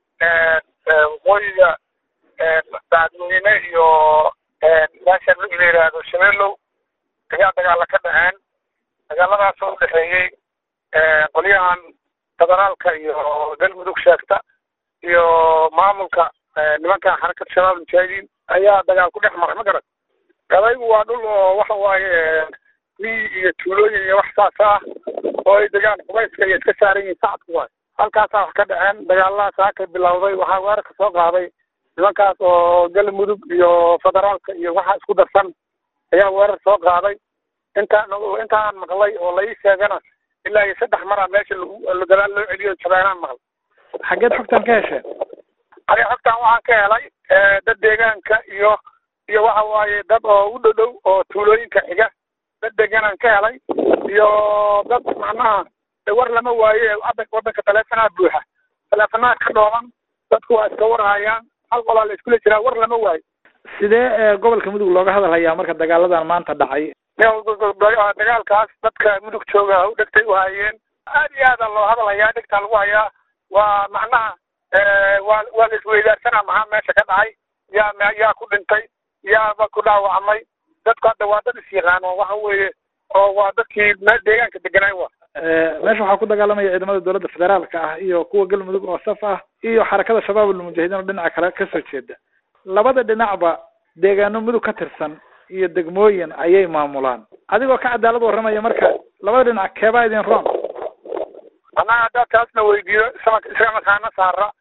waqooyiga dacadweyne iyo meesha la yidhaahdo shabeelow ayaa dagaala ka dhaceen dagaaladaas oo udhexeeyey qolyahan federaalka iyo galmudug sheegta iyo maamulka nimankan xarakada shabaab mujaahidiin ayaa dagaal ku dhex maray ma garan gabaygu waa dhul oo waxa waaye miyi iyo tuulooyin iyo wax saas ah oo ay degaan qubayska iyo iska saaran yihiin sacadku waay halkaasaa wax ka dhaceen dagaaladaas halkay bilowday waxaa weerarka soo qaaday nimankaas oo galmudug iyo federaalka iyo waxa isku darsan ayaa weerar soo qaaday intaan intaan maqlay oo la ii sheegana ilaa iyo saddex maraa meesha lagu gadaal loo celiyo jabeenaan maqlay xaggeed xogtaan ka hesheen aniga xogtaan waxaan ka helay dad deegaanka iyo iyo waxa waaye dad oo u dhow dhow oo tuulooyinka xiga dad deganaan ka helay iyo dad macnaha war lama waaye wadanka taleefonaha buuxa taleefonaha ka dhooban dadku waa iska warhayaan hal qolaa la iskula jiraa war lama waayo sidee gobolka mudug looga hadalhayaa marka dagaaladan maanta dhacay dagaalkaas dadka mudug jooga u dhegtay u hayeen aad iyo aada loo hadalhayaa dhegtaa lagu hayaa waa macnaha waa waa la isweydaarsanaa maxaa meesha ka dhacay yaa yaa ku dhintay yaaba ku dhaawacmay dadku hadda waa dad is yaqaano waxa weeye oo waa dadkii meel deegaanka deganaay wa meesha waxaa ku dagaalamaya ciidamada dowladda federaalka ah iyo kuwa galmudug oo saf ah iyo xarakada shabaab almujaahidiin oo dhinaca kale kasoo jeeda labada dhinacba deegaano mudug ka tirsan iyo degmooyin ayay maamulaan adigoo ka cadaalad warramaya marka labada dhinac keebaa idin roon annaga haddaad taasna weydiiyo isama isagana kaana saara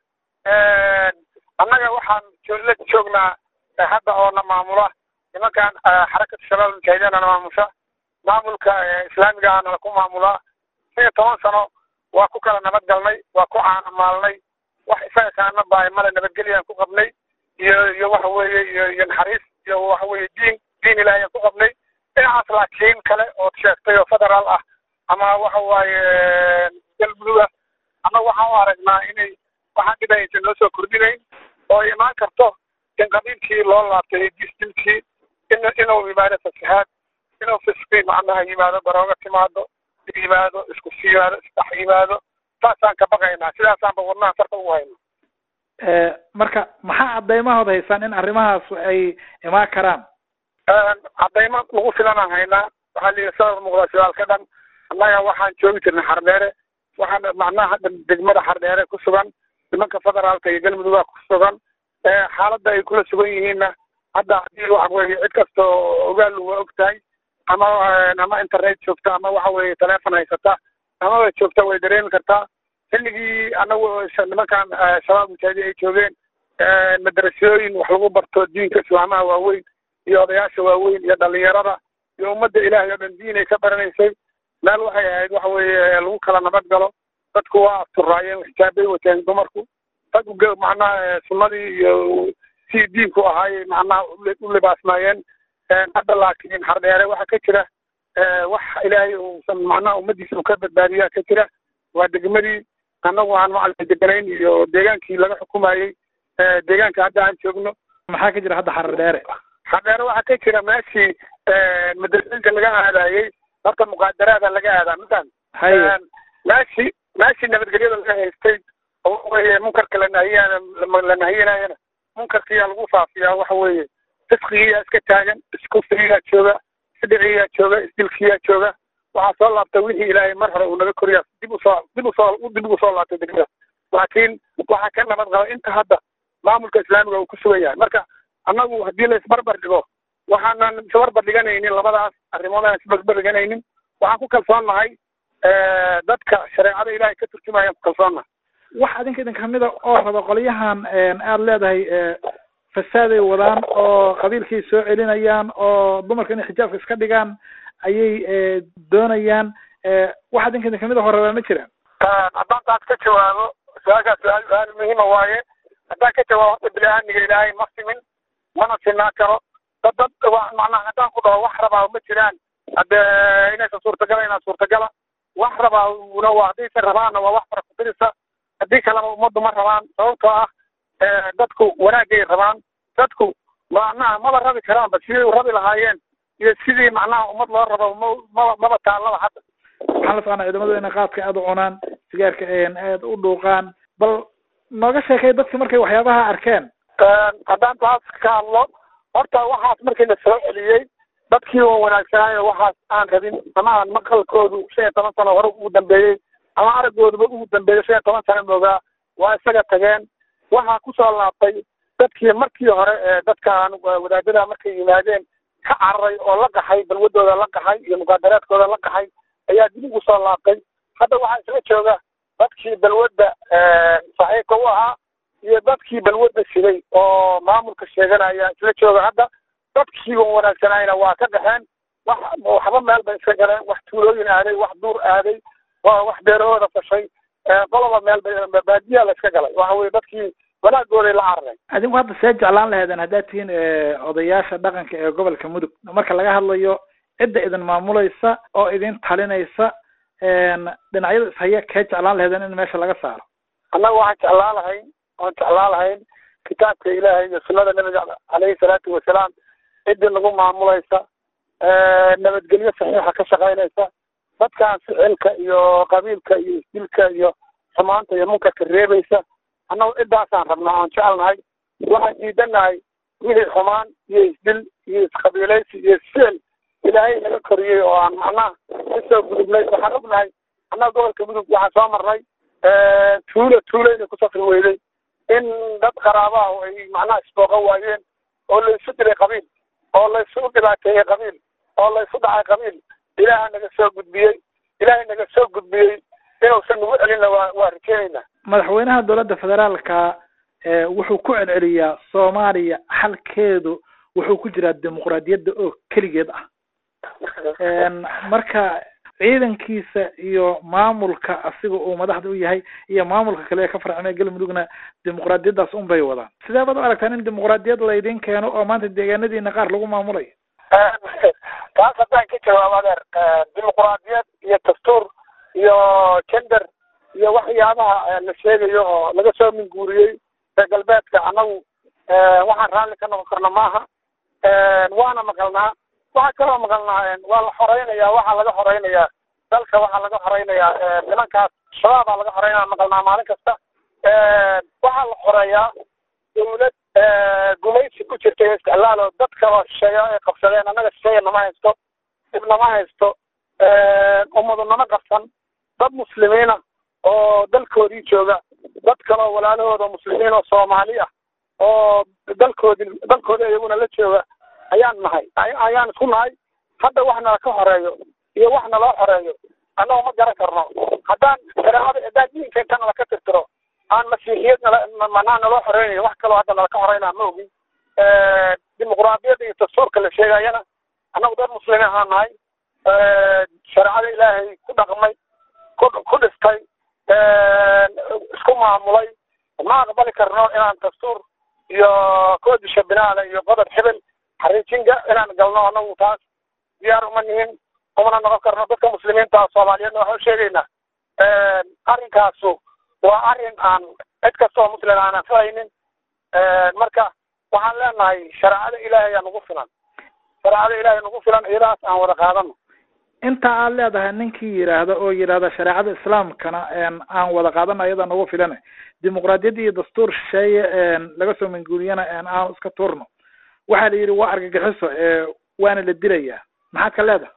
annaga waxaan la joognaa hadda oo na maamula nimankan xarakada shabaab almujaahidiin na maamusha maamulka islaamiga ahna ku maamulaa shan iyo toban sano waa ku kala nabad galnay waa ku caanamaalnay wax isaga kaana baay male nabadgelyaan ku qabnay iyo iyo waxa weeye iyo iyo naxariis iyo waxa weeye diin diin ilaahiyaan ku qabnay dhinacaas laakiin kale ood sheegtay oo federaal ah ama waxa waaye galmudug ah ama waxaan u aragnaa inay waxaan dhib aysan noo soo kordhinayn oo imaan karto in qabiilkii loo laabtay disdilkii in inuu yimaado fasaxaad inuu fisqi macnaha yimaado darooga timaado yimaado isku yimaado isdhex yimaado saasaan ka baqaynaa sidaasaanba wadnaha sarta ugu hayna marka maxaa cadeymahood haysaan in arrimahaas ay imaan karaan cadaymo lagu filanaan haynaa waxaa la yidhi sabab muuqda shibaalka dhan annaga waxaan joogi jirnay xardheere waxaan macnaha hadda degmada xardheere ku sugan nimanka federaalka iyo galmudugga ku sugan xaaladda ay kula sugan yihiinna hadda haddii waxa weeye cid kasta oo ogaal waa og tahay ama ama internet joogta ama waxa weeye teleefon haysata amaba joogta way dareemi kartaa xilligii anagu nimankan shabaab mujaahidiin ay joogeen madarasooyin wax lagu barto diinka islaamaha waaweyn iyo odayaasha waaweyn iyo dhalinyarada iyo ummadda ilaahay oo dhan diin ay ka baranaysay meel waxay ahayd waxa weeye lagu kala nabad galo dadku waa asturaayeen xijaabay wateen dumarku raggu macnaha sunnadii iyo si diinku ahaayey macnaha u libaasmaayeen hadda laakiin xardheere waxaa ka jira wax ilaahay uusan macnaha ummadiisa u ka badbaadiyaa ka jira waa degmadii annagu aan macalin deganayn iyo deegaankii laga xukumayey deegaanka hadda aan joogno maxaa ka jira hadda xardheere xardheere waxaa ka jira meeshii madrasooyinka laga aadayey horta muqaadaraada laga aadaa midan meeshii meeshii nabadgelyada laga haystay oo weye munkarka la nahiyana la nahiyinayana munkarkiyaa lagu faafiyaa waxa weeye fisqigiyaa iska taagan iskufrigiyaa jooga isdhiciyaa jooga isdilkiyaa jooga waxaa soo laabtay wixii ilaahay mar hore uu naga koriyaa dib usoo dib usoo dib ugu soo laabtay degmada laakiin waxaa ka nabad qaba inta hadda maamulka islaamiga uu ku sugan yahay marka annagu haddii la isbarbar dhigo waxaanan isbarbar dhiganaynin labadaas arrimood aan isbarbar dhiganaynin waxaan ku kalsoonnahay dadka shareecada ilaahay ka turjumayaan ku kalsoonnahay wax adinka idin kamida oo raba qolyahan aada leedahay fasaaday wadaan oo qabiilkay soo celinayaan oo dumarka inay xijaabka iska dhigaan ayay doonayaan wax adinka idin kamida horabaa ma jiraan haddaan taas ka jawaabo su-aashaas su-aal su-aal muhiima waaye haddaan ka jawaabo horta bini-aadmiga ilaahay ma simin mana sinaa karo dad dad macnaha haddaan ku dhaho wax rabaa ma jiraan hadde inaysan suurtagala inaan suurtagala wax rabaa una waa haddaysan rabaanna waa wax farakutirisa haddii kaleba ummaddu ma rabaan sababtoo ah dadku wanaagay rabaan dadku macnaha maba rabi karaanba sidii u rabi lahaayeen iyo sidii macnaha ummad loo rabo maba maba taallaba hadda waxaan la soconaa ciidamadu inay qaadka aada u cunaan sigaarka aada u dhuuqaan bal nooga sheekay dadki markay waxyaabaha arkeen haddaan taas ka hadlo horta waxaas markii la soo celiyey dadkii oo wanaagsanaayo waxaas aan rabin ama aan maqalkoodu shan iyo toban sano hore ugu dambeeyey ama araggooduba ugu dambeeyo shan iyo toban sano moogaa waa isaga tageen waxaa kusoo laabtay dadkii markii hore ee dadkaan wadaadada markay yimaadeen ka cararay oo la qaxay balwadooda la qaxay iyo muqaadaraadkooda la qaxay ayaa dib ugu soo laabtay hadda waxaa isla jooga dadkii balwadda saxiibka u ahaa iyo dadkii balwadda siday oo maamulka sheeganaya isla jooga hadda dadkii on wanaagsanayna waa ka qaxeen wax waxba meel bay iska galeen wax tuulooyin aaday wax duur aaday wax beerahooda fashay qoloba meel bay baadiyaa la iska galay waxa weye dadkii wanaagooday la cararay adinku hadda see jeclaan laheedeen haddaad tihiin odayaasha dhaqanka ee gobolka mudug marka laga hadlayo cidda idin maamulaysa oo idin talinaysa dhinacyada ishaya kee jeclaan laheedeen in meesha laga saaro annaga waxaan jeclaan lahayn waan jeclaan lahayn kitaabka ilaahay iyo sunnada nabiga caleyhi salaatu wasalaam ciddii nagu maamulaysa nabadgelyo saxiixa ka shaqaynaysa dadkaan ficilka iyo qabiilka iyo isdilka iyo xumaanta iyo munkarka reebaysa annagu ciddaasaan rabnaa aan jecelnahay waxaan diidanahay wixii xumaan iyo isdil iyo isqabiilaysi iyo isficil ilaahay naga koriyey oo aan macnaha kasoo gudubnay waxaan ognahay annaga gobolka mudug waxaan soo marnay tuulo tuulo inay ku safri weyday in dad qaraabaha ay macnaha isbooqan waayeen oo la isu dilay qabiil oo la isu dhibaateeyey qabiil oo la isu dhacay qabiil ilaaha naga soo gudbiyey ilaahay naga soo gudbiyey inuusan nagu celinna waa waa rajeynaynaa madaxweynaha dowladda federaalka wuxuu ku celceliyaa soomaaliya xalkeedu wuxuu ku jiraa dimuqraadiyadda oo keligeed ah marka ciidankiisa iyo maamulka asiga uu madaxda u yahay iyo maamulka kale ee ka farcamay galmudugna dimuqraadiyaddaas un bay wadaan sidee baad u aragtaan in dimuqraadiyad laydin keeno oo maanta deegaanadiina qaar lagu maamulayo taas haddaan ka jawaabo adeer dimuqraadiyad iyo dastuur iyo gender iyo waxyaabaha la sheegayo oo laga soo minguuriyey reer galbeedka annagu waxaan raalli ka noqon karna maaha waana maqalnaa waxaa kaloo maqalnaa waa la xoreynaya waxaa laga xoreynayaa dalka waxaa laga xoreynayaa nimankaas shabaabaa laga xoreynaya maqalnaa maalin kasta waxaa la xoreeyaa dawlad gumaysi ku jirta iyo isticlaal oo dad kaloo shisheeya ay qabsadeen annaga shisheeya nama haysto dib nama haysto ummadu nama qabsan dad muslimiina oo dalkoodii jooga dad kaloo walaalahooda muslimiin oo soomaali ah oo dalkoodii dalkoodii iyaguna la jooga ayaan nahay ayaan isku nahay hadda wax nala ka horeeyo iyo wax naloo xoreeyo annago ma garan karno haddaan shareecada haddaan diinka inta nala ka tirtiro aan masiixiyad nala manaa naloo xoreynayo wax kaloo hadda nala ka horeynaa ma ogin dimuqraadiyadda iyo dastuurka la sheegayana annagu dad muslimiin ahaan nahay shareecada ilaahay ku dhaqmay ku ku dhistay isku maamulay ma aqbali karno inaan dastuur iyo koodisha binaale iyo qodob xibel xariijinga inaan galno anagu taas diyaar uma nihin umana noqon karno dadka muslimiinta soomaaliyeedna waxaan sheegaynaa arrinkaasu waa arrin aan cid kasta oo muslim aanan fahaynin marka waxaan leenahay shareecada ilaahay aa nagu filan shareecada ilaahay nagu filan iyadaas aan wada qaadano inta aad leedahay ninkii yidhaahda oo yidhaahda shareecada islaamkana aan wada qaadana iyada nagu filan dimuqraadiyadda iyo dastuur shisheeye laga soo manguuriyana aan iska tuurno waxaa la yidhi waa argagixiso waana la dilayaa maxaad ka leedahay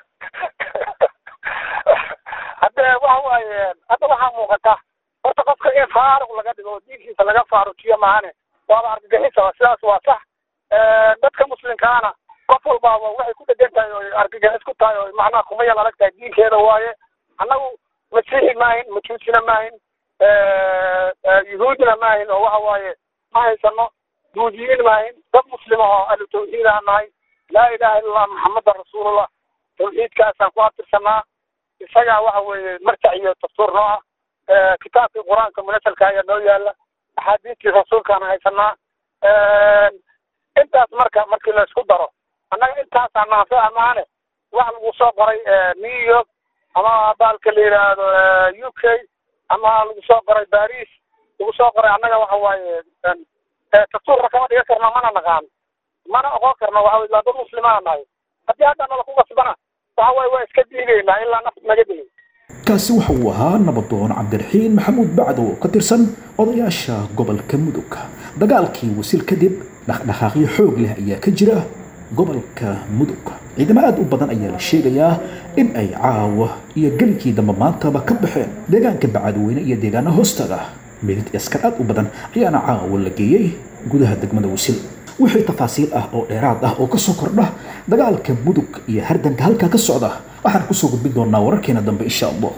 hadde waxa waaye hadda waxaa muuqata horta qofka in faaruq laga dhigo oo diinkiisa laga faarujiyo maahane waaba argagixisa sidaas waa sax dadka muslimkaana qof walbaaba waxay ku dhegan tahay oo argagixis ku tahay oo macnaha kuma yal adag tahay diinkeeda waaye annagu masiixi maahin majuusina maahin yuhuudina maahin oo waxa waaye ma haysano duudiyiin maahin dad muslima oo ahlu tawxiid aan nahay laa ilaha illa allah maxamadan rasuulullah tawxiidkaasaan ku abtirsanaa isagaa waxa weeye marjac iyo dastuur noo ah kitaabkii qur-aanka munasalka ayaa noo yaala axaadiistii rasuulkaan haysanaa intaas marka markii la isku daro annaga intaasaa naanso amaane wax lagu soo qoray new york ama baalka la yidhaahdo u k ama lagu soo qoray baris lagu soo qoray annaga waxa waaye dastuurka kama dhigan karno mana naqaano mana oqon karno waxa weye waa dad muslimaa nahay haddii hadda nala ku qasbana waxa waye waa iska diidaynaa ilaa nafta naga digay kaasi waxa uu ahaa nabadoon cabdiraxiin maxamuud bacdo oo ka tirsan odayaasha gobolka mudug dagaalkii wasil kadib dhaqdhaqaaqyo xoog leh ayaa ka jira gobolka mudug ciidamo aad u badan ayaa la sheegayaa in ay caawa iyo gelinkii dambe maantaba ka baxeen deegaanka bacadweyne iyo deegaana hoostaga midid askar aad u badan ayaana caawa la geeyey gudaha degmada wasil wixii tafaasiil ah oo dheeraad ah oo ka soo kordha dagaalka mudug iyo hardanka halkaa ka socda waxaan kusoo gudbin doonaa wararkeena dambe insha allah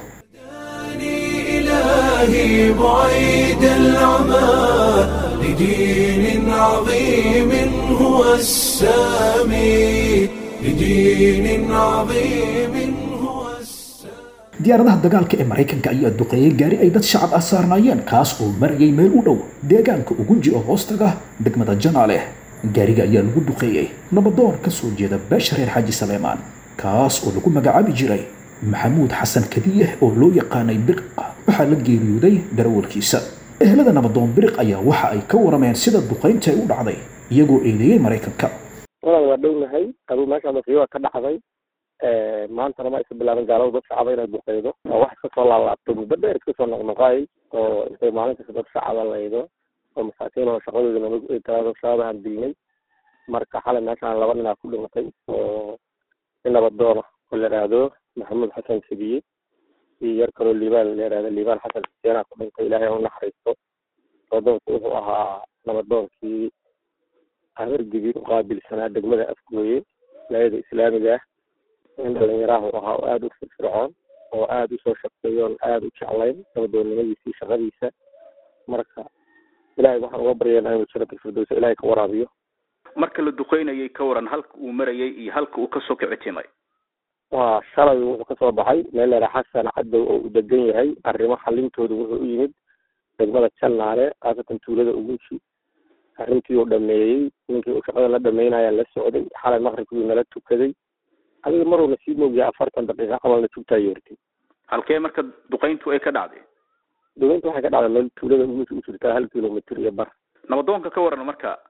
إلهي بعيد العمى لدين عظيم هو السامي لدين عظيم هو السامي diyaaradaha dagaalka ee maraykanka ayaa duqeeyey gaari ay dad shacab ah saarnaayeen kaas oo marayay meel u dhow deegaanka ugunji oo hoostaga degmada janaale gaariga ayaa lagu duqeeyey nabadoon ka soo jeeda beesha reer xaaji saleemaan kaas oo lagu magacaabi jiray maxamuud xasan kadiye oo loo yaqaanay biriqa waxaa la geeriyooday darawalkiisa ehelada nabadoon biriq ayaa waxa ay ka warameen sida duqaynta ay u dhacday iyagoo eedeeyey maraykanka walaal waa dhownahay aduu meesha masiiba ka dhacday maantana ma isa bilaaban gaalada dad shacaba inay duqeydo oo wax iska soo laalaabto muddo dheer iska soo noqnoqaay oo intay maalin kasta dad shacaba laydo oo masaakiin oo shaqadooda nabad shaqadahan dilnay marka xalay meeshaan laba ninaa ku dhimatay oo in nabadoona oo la idhaahdo maxamuud xasan kediye iyo yar kaloo liibaan la idhahdo liibaan xasan xuseenaa ku dhintay ilaahay u naxariisto nabadoonku wuxuu ahaa nabadoonkii amargigii u qaabilsanaa degmada afgooye wilaayada islaamiga ah in dhalinyaraha u ahaa oo aada u firfircoon oo aada usoo shaqeeyo oon aada u jeclayn nabadoonnimadiisii shaqadiisa marka ilahay waxaan uga baryaynaa inuu jannata firdowsa ilahay ka waraabiyo marka la duqeynayay ka waran halka uu marayay iyo halka uu kasoo kicitimay waa shalay wuxuu kasoo baxay meel leera xasan cadow oo uu degan yahay arrimo xalintooda wuxuu u yimid degmada jannaale khaasatan tuulada ugunji arrintii uu dhameeyey ninkii uu shaqada la dhameynaya la socday xalay maqribkii nala tukaday adiga maruuna sii moogyahay afartan daqiiqa camalna jugtaa yeertay halkee marka duqeyntu ay ka dhacday duqeynta waxay ka dhacday meel tuulada ugunji u jirtaa hal kilomitr iyo bar nabadoonka ka waran marka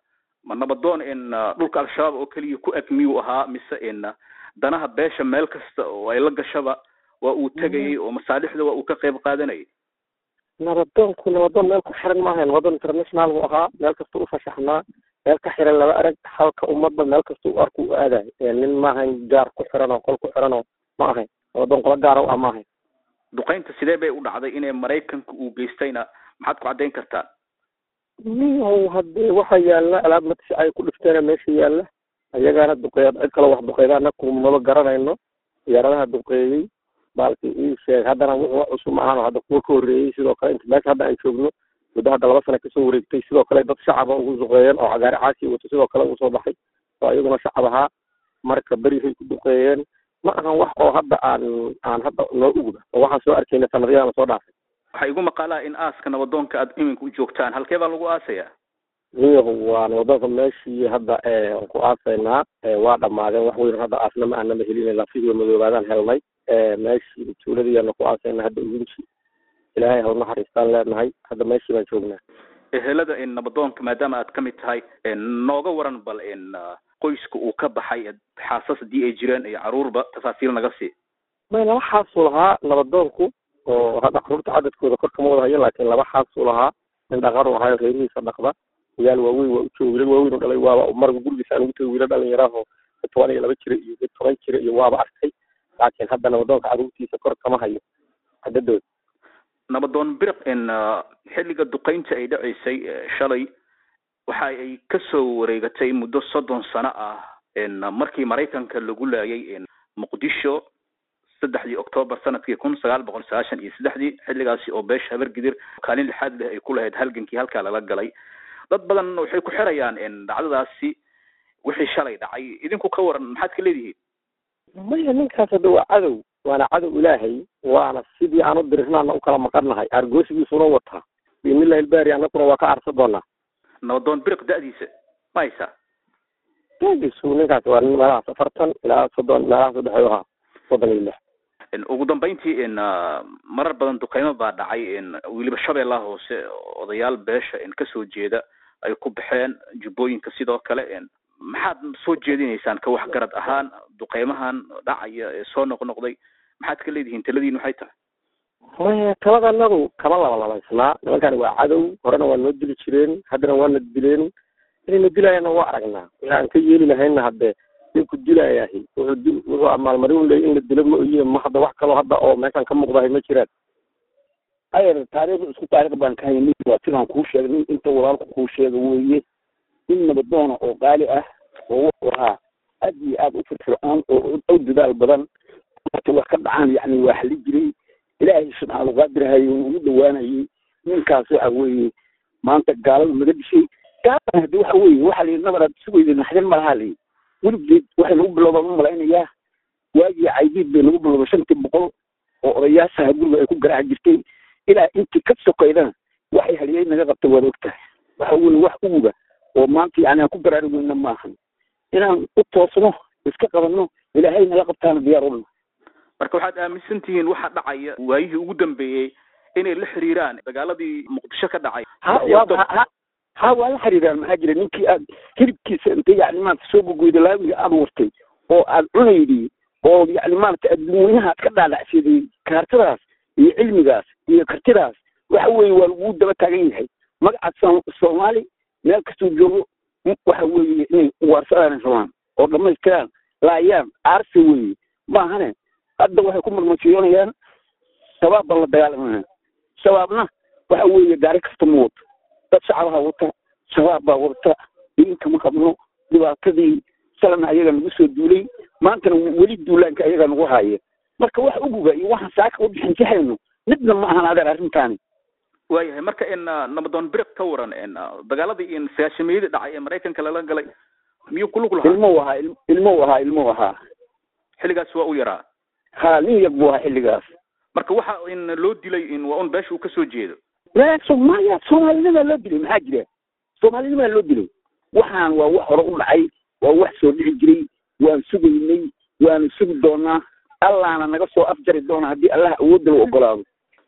ma nabadoon in dhulka al-shabaab oo keliya ku eg miyuu ahaa mise in danaha beesha meel kasta oo ay la gashaba waa uu tegayay oo masaalixda waa uu ka qayb qaadanayay nabadoonku nabadoon meel ku xiran maaha nabadoon international buu ahaa meel kasta u fashaxnaa meel ka xiran laba arag halka ummadba meel kasta u arku u aadayo nin maahayn gaar ku xiran oo qol ku xiran oo ma ahayn nabadoon qola gaara u ah ma ahayn duqaynta sidee bay u dhacday inay maraykanka uu geystayna maxaad ku caddayn kartaa niyow haddee waxa yaalla alaab matisi ay ku dhifteena meesha yaalla ayagaana duqeeya cid kale wax duqeyda anaku maba garanayno diyaaradaha duqeeyey baalki ii sheeg haddana wuxuu wax cusub ma ahano hadda kuwa ka horreeyey sidoo kale inta meesha hadda aan joogno muddo hadda laba sana kasoo wareegtay sidoo kale dad shacaba ugu duqeeyeen oo cagaari caasi wato sidoo kale ugu soo baxay oo iyaguna shacab ahaa marka berihay ku duqeeyeen ma ahan wax oo hadda aan aan hadda noo ugba oo waxaan soo arkayna sanadyadan soo dhaafay waxaa igu maqaalaa in aaska nabadoonka aad iminka u joogtaan halkee baa lagu aasayaa niyahu waa nabadoonka meeshii hadda aan ku aasaynaa waa dhammaadeen wax weyn hadda aasna ma aanama helin lafihii madoobaadaan helnay meeshii tuuladiyaana ku aasayna hadda ugunji ilaahay hal naxariistaan leenahay hadda meeshii baan joognaa ehelada in nabadoonka maadaama aad ka mid tahay nooga waran bal in qoyska uu ka baxay xaasas haddii ay jireen iyo caruurba tafaasiil naga sii may laba xaasuu lahaa nabadoonku oo hadda caruurta cadadkooda kor kama wada hayo laakiin laba xaasuu lahaa nin dhaqaru ahayo reerihiisa dhaqda wiyaal waaweyn waa u jooga wiilal waaweyn oo dhalay waaba marga gurigiisa aan ugu tagay wiilal dhalinyaraho toban iyo laba jira iyo toban jira iyo waaba arkay laakiin hadda nabadoonka caruurtiisa kor kama hayo cadadooda nabadoon biriq in xilliga duqaynta ay dhaceysay shalay waxa ay kasoo wareegatay muddo soddon sano ah in markii maraykanka lagu laayay in muqdisho saddexdii octoobar sanadkii kun sagaal boqol sagaashan iyo saddexdii xilligaasi oo beesha habargidir kaalin lixaad leh ay ku lahayd halgankii halkaa lala galay dad badan waxay ku xirayaan in dhacdadaasi wixii shalay dhacay idinku ka waran maxaad ka leedihiin maya ninkaas hadda waa cadow waana cadow ilaahay waana sidii aan u dirirnaana u kala maqannahay argoosigiisuna wataa biimillahi ilbaari annaguna waa ka arsa doonaa nabadoon biriq da-diisa ma haysaa dadiisu ninkaas waa nin meelahaas afartan ilaa soddon meelahaas udhexeeyo ahaa soddon iyo lix ugu dambeyntii in marar badan duqeymo baa dhacay in weliba shabeellaha hoose odayaal beesha in kasoo jeeda ay ku baxeen jubbooyinka sidoo kale in maxaad soo jeedinaysaan ka waxgarad ahaan duqeymahan dhacaya ee soo noqnoqday maxaad ka leedihiin taladiin waxay tahay maya talada anagu kama labalabaysnaa nimankani waa cadow horena waa noo dili jireen haddana waana dileen inayna dilaayana waa aragnaa wixi aan ka yeeli lahayna hadde ninku dilaayahi wuxuu dil wuxuu amaalmarin leey in la dilo ma oyiin ma hadda wax kaloo hadda oo meeshan ka muuqdahay ma jiraan ayer taariikh isku taariikh baan ka haynin waa sidaan kuu sheegnay inta walaalku kuu sheega weeye in nabadoona oo qaali ah oo wuxuu ahaa aad iyo aad u firfircoon oo u dadaal badan marka wax ka dhacaan yacni waa xali jiray ilaahay subxaana qaadirhaye ugu dhawaanayay ninkaas waxa weeye maanta gaalada naga dishay gaalada haddi waxa weeye waxa la yidhi nabaraad sugayda naxdin malaha layi weligeed waxay nagu bilowdaan u malaynayaa waagii caydiid bay nagu bilowday shantii boqol oo odayaashaha guriga ay ku garaaci jirtay ilaa intii ka sokaydana waxay haliyey naga qabtay waad ogtahay waxa weye wax uguga oo maanta yani aan ku garaari weyna maahan inaan u toosno iska qabanno ilaahay naga qabtaana diyaar ulna marka waxaad aaminsan tihiin waxa dhacaya waayihii ugu dambeeyey inay la xiriiraan dagaaladii muqdisho ka dhacay ha waa ha ha waa la xiriiraan maxaa jira ninkii aad hilibkiisa inta yani maarata soo gogoyda laawiga aad wartay oo aad cunaydi oo yani maarata adduunweynaha aad ka dhaadhacsiday kaartadaas iyo cilmigaas iyo kartidaas waxa weeye waa lagu daba taagan yahay magaca soomaali meel kastuu joogo waxa weeye inay uwaarsadaan rabaan oo dhamaystiraan laayaan aarsi weeye maahane hadda waxay ku marmarsiyoonayaan shabaab baan la dagaalamaya shabaabna waxa weeye gaari kasta ma wato dad shacabaha wata shabaab baa wata diinka ma qabno dhibaatadii salana ayaga nagu soo duulay maantana weli duulaanka ayaga nagu haaya marka wax uguga iyo waxaan saaka u bixinjahayno midna ma ahan adeer arrintaani waayahay marka in nabadoon biriq ka waran in dagaaladii in sagaashamiyadii dhacay ee maraykanka lala galay miyuu ku lug lahaa ilmo ahaa ilmo ahaa ilmo ahaa xilligaas waa u yaraa ha nin yag buu ahaa xilligaas marka waxa in loo dilay in waa un beesha uu kasoo jeedo la soomaaliya soomaalinimaa loo dilay maxaa jira soomaalinimaa loo dilay waxaan waa wax hore u dhacay waa wax soo dhici jiray waan sugaynay waanu sugi doonaa allaana naga soo afjari doona haddii allah awoodda la ogolaado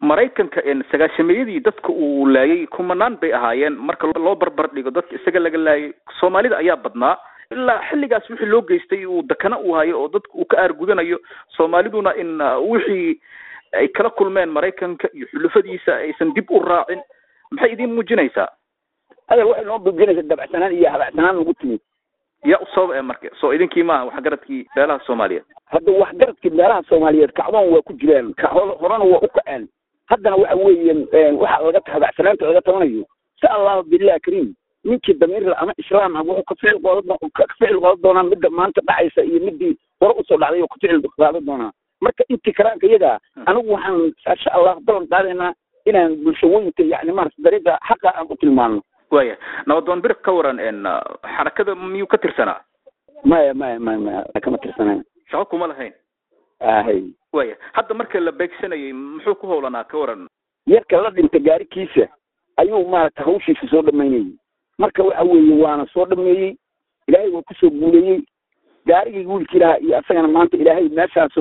maraykanka sagaashameeyadii dadka uu laayay kumanaan bay ahaayeen marka loo barbar dhigo dadka isaga laga laayay soomaalida ayaa badnaa ilaa xilligaas wixii loo geystay uu dakana u hayo oo dadka uu ka aargudanayo soomaaliduna in wixii ay kala kulmeen maraykanka iyo xulufadiisa aysan dib u raacin maxay idiin muujinaysaa adeer waxay noo muujinaysaa dabacsanaan iyo habacsanaan nagu timid yaa u sabab ee marka soo idinkii maaha waxgaradkii beelaha soomaaliyeed hadda waxgaradkii beelaha soomaaliyeed kacdoon waa ku jiraan horena waa u kaceen haddana waxa weeye waxa laga habacsanaanta laga tabanayo insha allahu billahi kariim ninkii damiirla ama islaam ah wuxuu ka ficil qooda ka ficil qoodan doonaa midda maanta dhacaysa iyo midii hore usoo dhacday oo ka ficil qaadan doonaa marka intii karaanka iyaga anigu waxaan insha allah ballan qaadaynaa inaan bulshooyinka yani maarata dariiqa xaqa aan u tilmaano waya nabadoon bir ka waran xarakada miyuu ka tirsanaa maya maya maya maya kama tirsanayn shaqo kuma lahayn ahay waya hadda marka la beegsanayay muxuu ku howlanaa ka waran yarka la dhinta gaarikiisa ayuu maarata hawshiisa soo dhamaynayay marka waxa weeye waana soo dhameeyey ilaahay waa kusoo guuleeyey gaarigii wiilkii lahaa iyo asagana maanta ilaahay meeshaas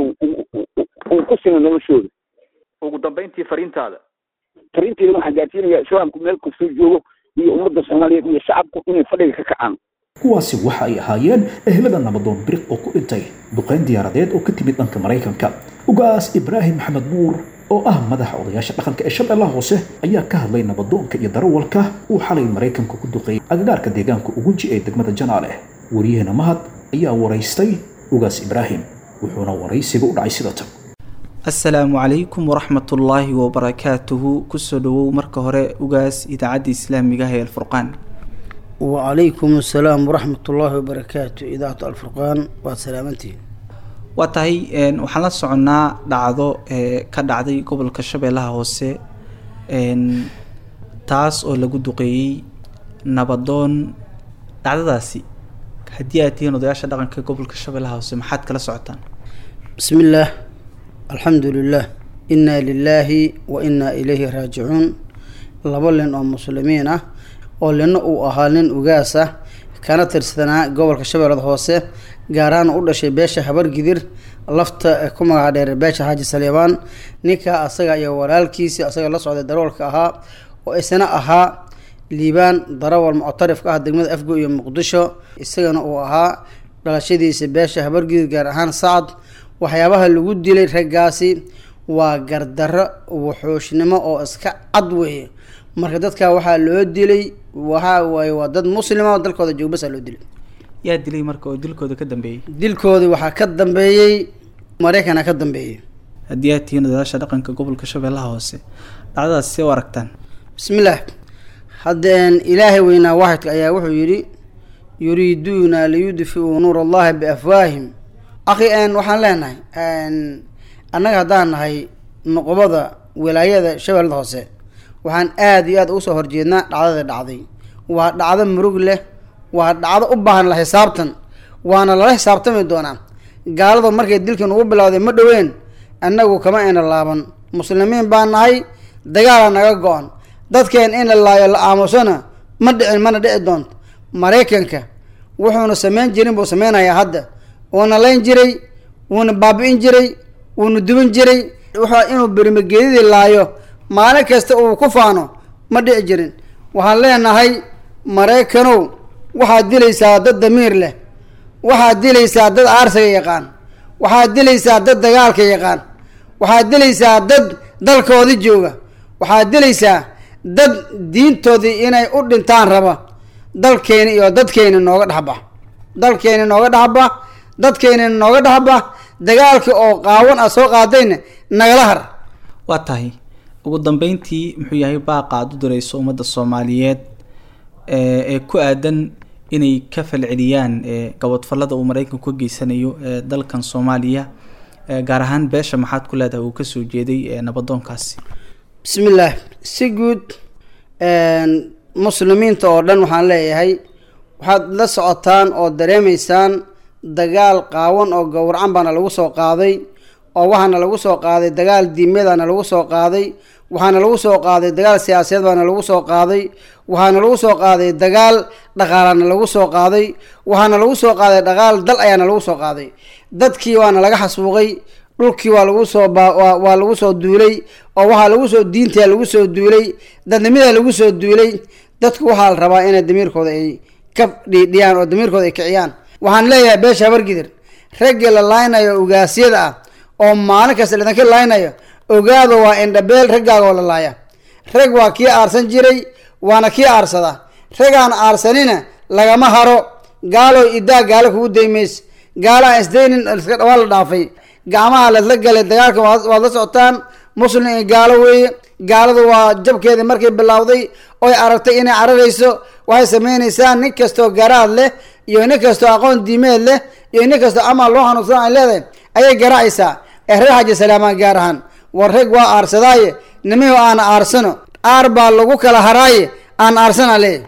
uu ku sina noloshooda ugu dambayntii fariintaada fariinteeda waxaan gaarsiinayaa islaamku meel kastuu joogo iyo ummadda soomaaliyeed iyo shacabku inay fadhiga ka kacaan kuwaasi waxa ay ahaayeen ehlada nabadoon biriq oo ku dhintay duqayn diyaaradeed oo ka timid dhanka maraykanka ugaas ibraahim maxamed nuur oo ah madaxa odayaasha dhaqanka ee shabeellaha hoose ayaa ka hadlay nabadoonka iyo darawalka uu xalay maraykanka ku duqeeyay agagaarka deegaanka ugunji ee degmada janaale wariyahena mahad ayaa waraystay ugaas ibraahim wuxuuna waraysiga u dhacay sida tan asalaamu calaykum waraxmatullaahi wabarakaatuhu kusoo dhawow marka hore ugaas idaacadda islaamiga ah ee alfurqaan wacalaykum asalaam waraxmat ullaahi wabarakaatu idaacatu alfurqaan waad salaamantihin waa tahay waxaan la soconnaa dhacdo ka dhacday gobolka shabeellaha hoose taas oo lagu duqeeyey nabadoon dhacdadaasi haddii aad tihiin odayaasha dhaqanka gobolka shabeellaha hoose maxaad kala socotaan bismi illaah alxamdu lilah inaa lilaahi wa inaa ilayhi raajicuun laba nin oo muslimiin ah oo lina uu ahaa nin ugaas ah kana tirsanaa gobolka shabeellada hoose gaarahaan u dhashay beesha habargidir lafta ku magaca dheer beesha xaaji saliibaan ninka asaga iyo walaalkiisi asaga la socday darawalka ahaa oo isna ahaa liibaan darawal muctarifka ah degmada afgo iyo muqdisho isagana uu ahaa dhalashadiisa beesha habargidir gaar ahaan sacad waxyaabaha lagu dilay raggaasi waa gardarro wuxuushnimo oo iska cad weeye marka dadka waxaa loo dilay waxa waaye waa dad muslima dalkooda joogbasa loo dilay yaa dilay marka oo dilkooda ka dambeeyey dilkoodii waxaa ka dambeeyey maraykana ka dambeeyey haddii aad tihiin odayaasha dhaqanka gobolka shabeellaha hoose dhacdadaas see u aragtaan bismillaah haddeen ilaahay weynaa waaxidka ayaa wuxuu yidhi yuriiduuna liyudfiuu nuur allahi biafwaahim akhi n waxaan leenahay annaga haddaan nahay noqobada wilaayada shabeellada hoose waxaan aada iyo aad ugu soo horjeednaa dhacdada dhacday waa dhacdo murug leh waa dhacdo u baahan la xisaabtan waana lala xisaabtami doonaa gaalada markay dilkan ugu bilowday ma dhoween annagu kama ayna laaban muslimiin baan nahay dagaala naga go-an dadkeen in la laayo la aamusona ma dhicin mana dhici doonto maraykanka wuxuuna samayn jirin buu sameynayaa hadda wuuna layn jiray wuuna baabi-in jiray wuuna duban jiray wuxuu inuu berimageedidii laayo maalin kasta uu ku faano ma dhici jirin waxaan leenahay maraykanow waxaad dilaysaa dad damiir leh waxaad dilaysaa dad aarsiga yaqaan waxaad dilaysaa dad dagaalka yaqaan waxaad dilaysaa dad dalkoodi jooga waxaad dilaysaa dad diintoodii inay u dhintaan raba dalkeeni iyo dadkeeni nooga dhexba dalkeeni nooga dhexba dadkeeni nooga dhexba dagaalkii oo qaawan a soo qaadayna nagala har waa tahay ugu dambeyntii muxuu yahay baaqa aad u dirayso ummadda soomaaliyeed ee ku aadan inay ka falceliyaan gabadfallada uu maraykanku ka geysanayo ee dalkan soomaaliya gaar ahaan beesha maxaad ku leedahay uu kasoo jeeday nabadoonkaasi bismillaah si guud muslimiinta oo dhan waxaan leeyahay waxaad la socotaan oo dareemaysaan dagaal qaawan oo gowracan baana lagu soo qaaday oo waxaana lagu soo qaaday dagaal diimeedana lagu soo qaaday waxaana lagu soo qaaday dagaal siyaasadeed baana lagu soo qaaday waxaana lagu soo qaaday dagaal dhaqaalana lagu soo qaaday waxaana lagu soo qaaday dhaqaal dal ayaana lagu soo qaaday dadkii waana laga xasuuqay dhulkii waa lagu soo ba waa waa lagu soo duulay oo waxaa lagu soo diintaa lagu soo duulay dadnimada lagu soo duulay dadku waxaa la rabaa inay damiirkooda ay ka dhiidhiyaan oo damiirkooda ay kiciyaan waxaan leeyahay beesha habargidir raggii la laaynayo ugaasyada ah oo maalin kasta ladanka laaynayo ogaado waa indhabeel raggaaga oo la laaya rag waa kii aarsan jiray waana kii aarsada ragaan aarsanina lagama haro gaalo idaa gaalo kugu daymays gaalo aan isdaynin waa la dhaafay gacmaha lasla galay dagaalka waad waad la socotaan muslim iyo gaalo weeye gaaladu waa jabkeedii markay bilowday oy aragtay inay cararayso waxay sameynaysaa nin kastoo garaad leh iyo nin kastoo aqoon diimeed leh iyo nin kastoo amal loo hanuunsan ay leedahay ayay garaacaysaa ee reer xaji salaamaan gaar ahaan war rag waa aarsadaaye nimihu aan aarsano aar baa lagu kala haraaye aan aarsana leeyahy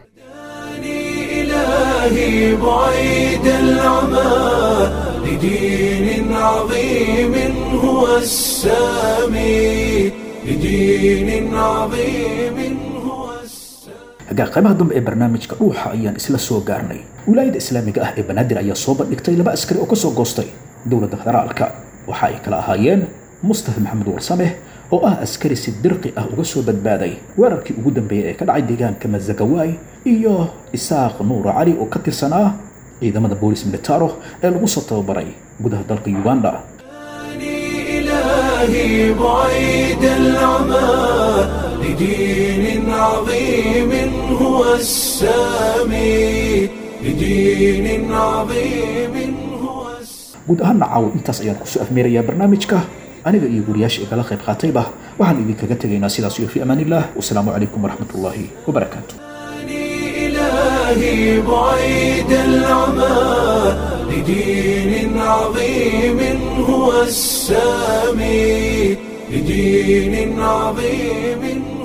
إلهي بعيد العمى لدين عظيم هو السامي لدين عظيم هو hagaa qaybaha dambe ee barnaamijka dhuuxa ayaan isla soo gaarnay wilaayada islaamiga ah ee banaadir ayaa soo bandhigtay laba askari oo kasoo goostay dowladda federaalka waxa ay kala ahaayeen mustafa maxamed warsameh oo ah askari si dirqi ah uga soo badbaaday weerarkii ugu dambeeyay ee ka dhacay deegaanka mazagawaay iyo isaaq nuura cali oo ka tirsanaa ciidamada boolis militaro ee lagu soo tababaray gudaha dalka uganda إلهي بعيد العمى لدين عظيم هو السامي لدين عظيم هو guud ahaana caawa intaas ayaan kusoo afmeerayaa barnaamijka aniga iyo guriyaasha igala qayb qaatayba waxaan idinkaga tegaynaa sidaas iyo fi amaan illah wasalaamu calaykum waraxmat ullaahi wabarakaatu إلهي بعيد العمى لدين عظيم هو السامي لدين عظيم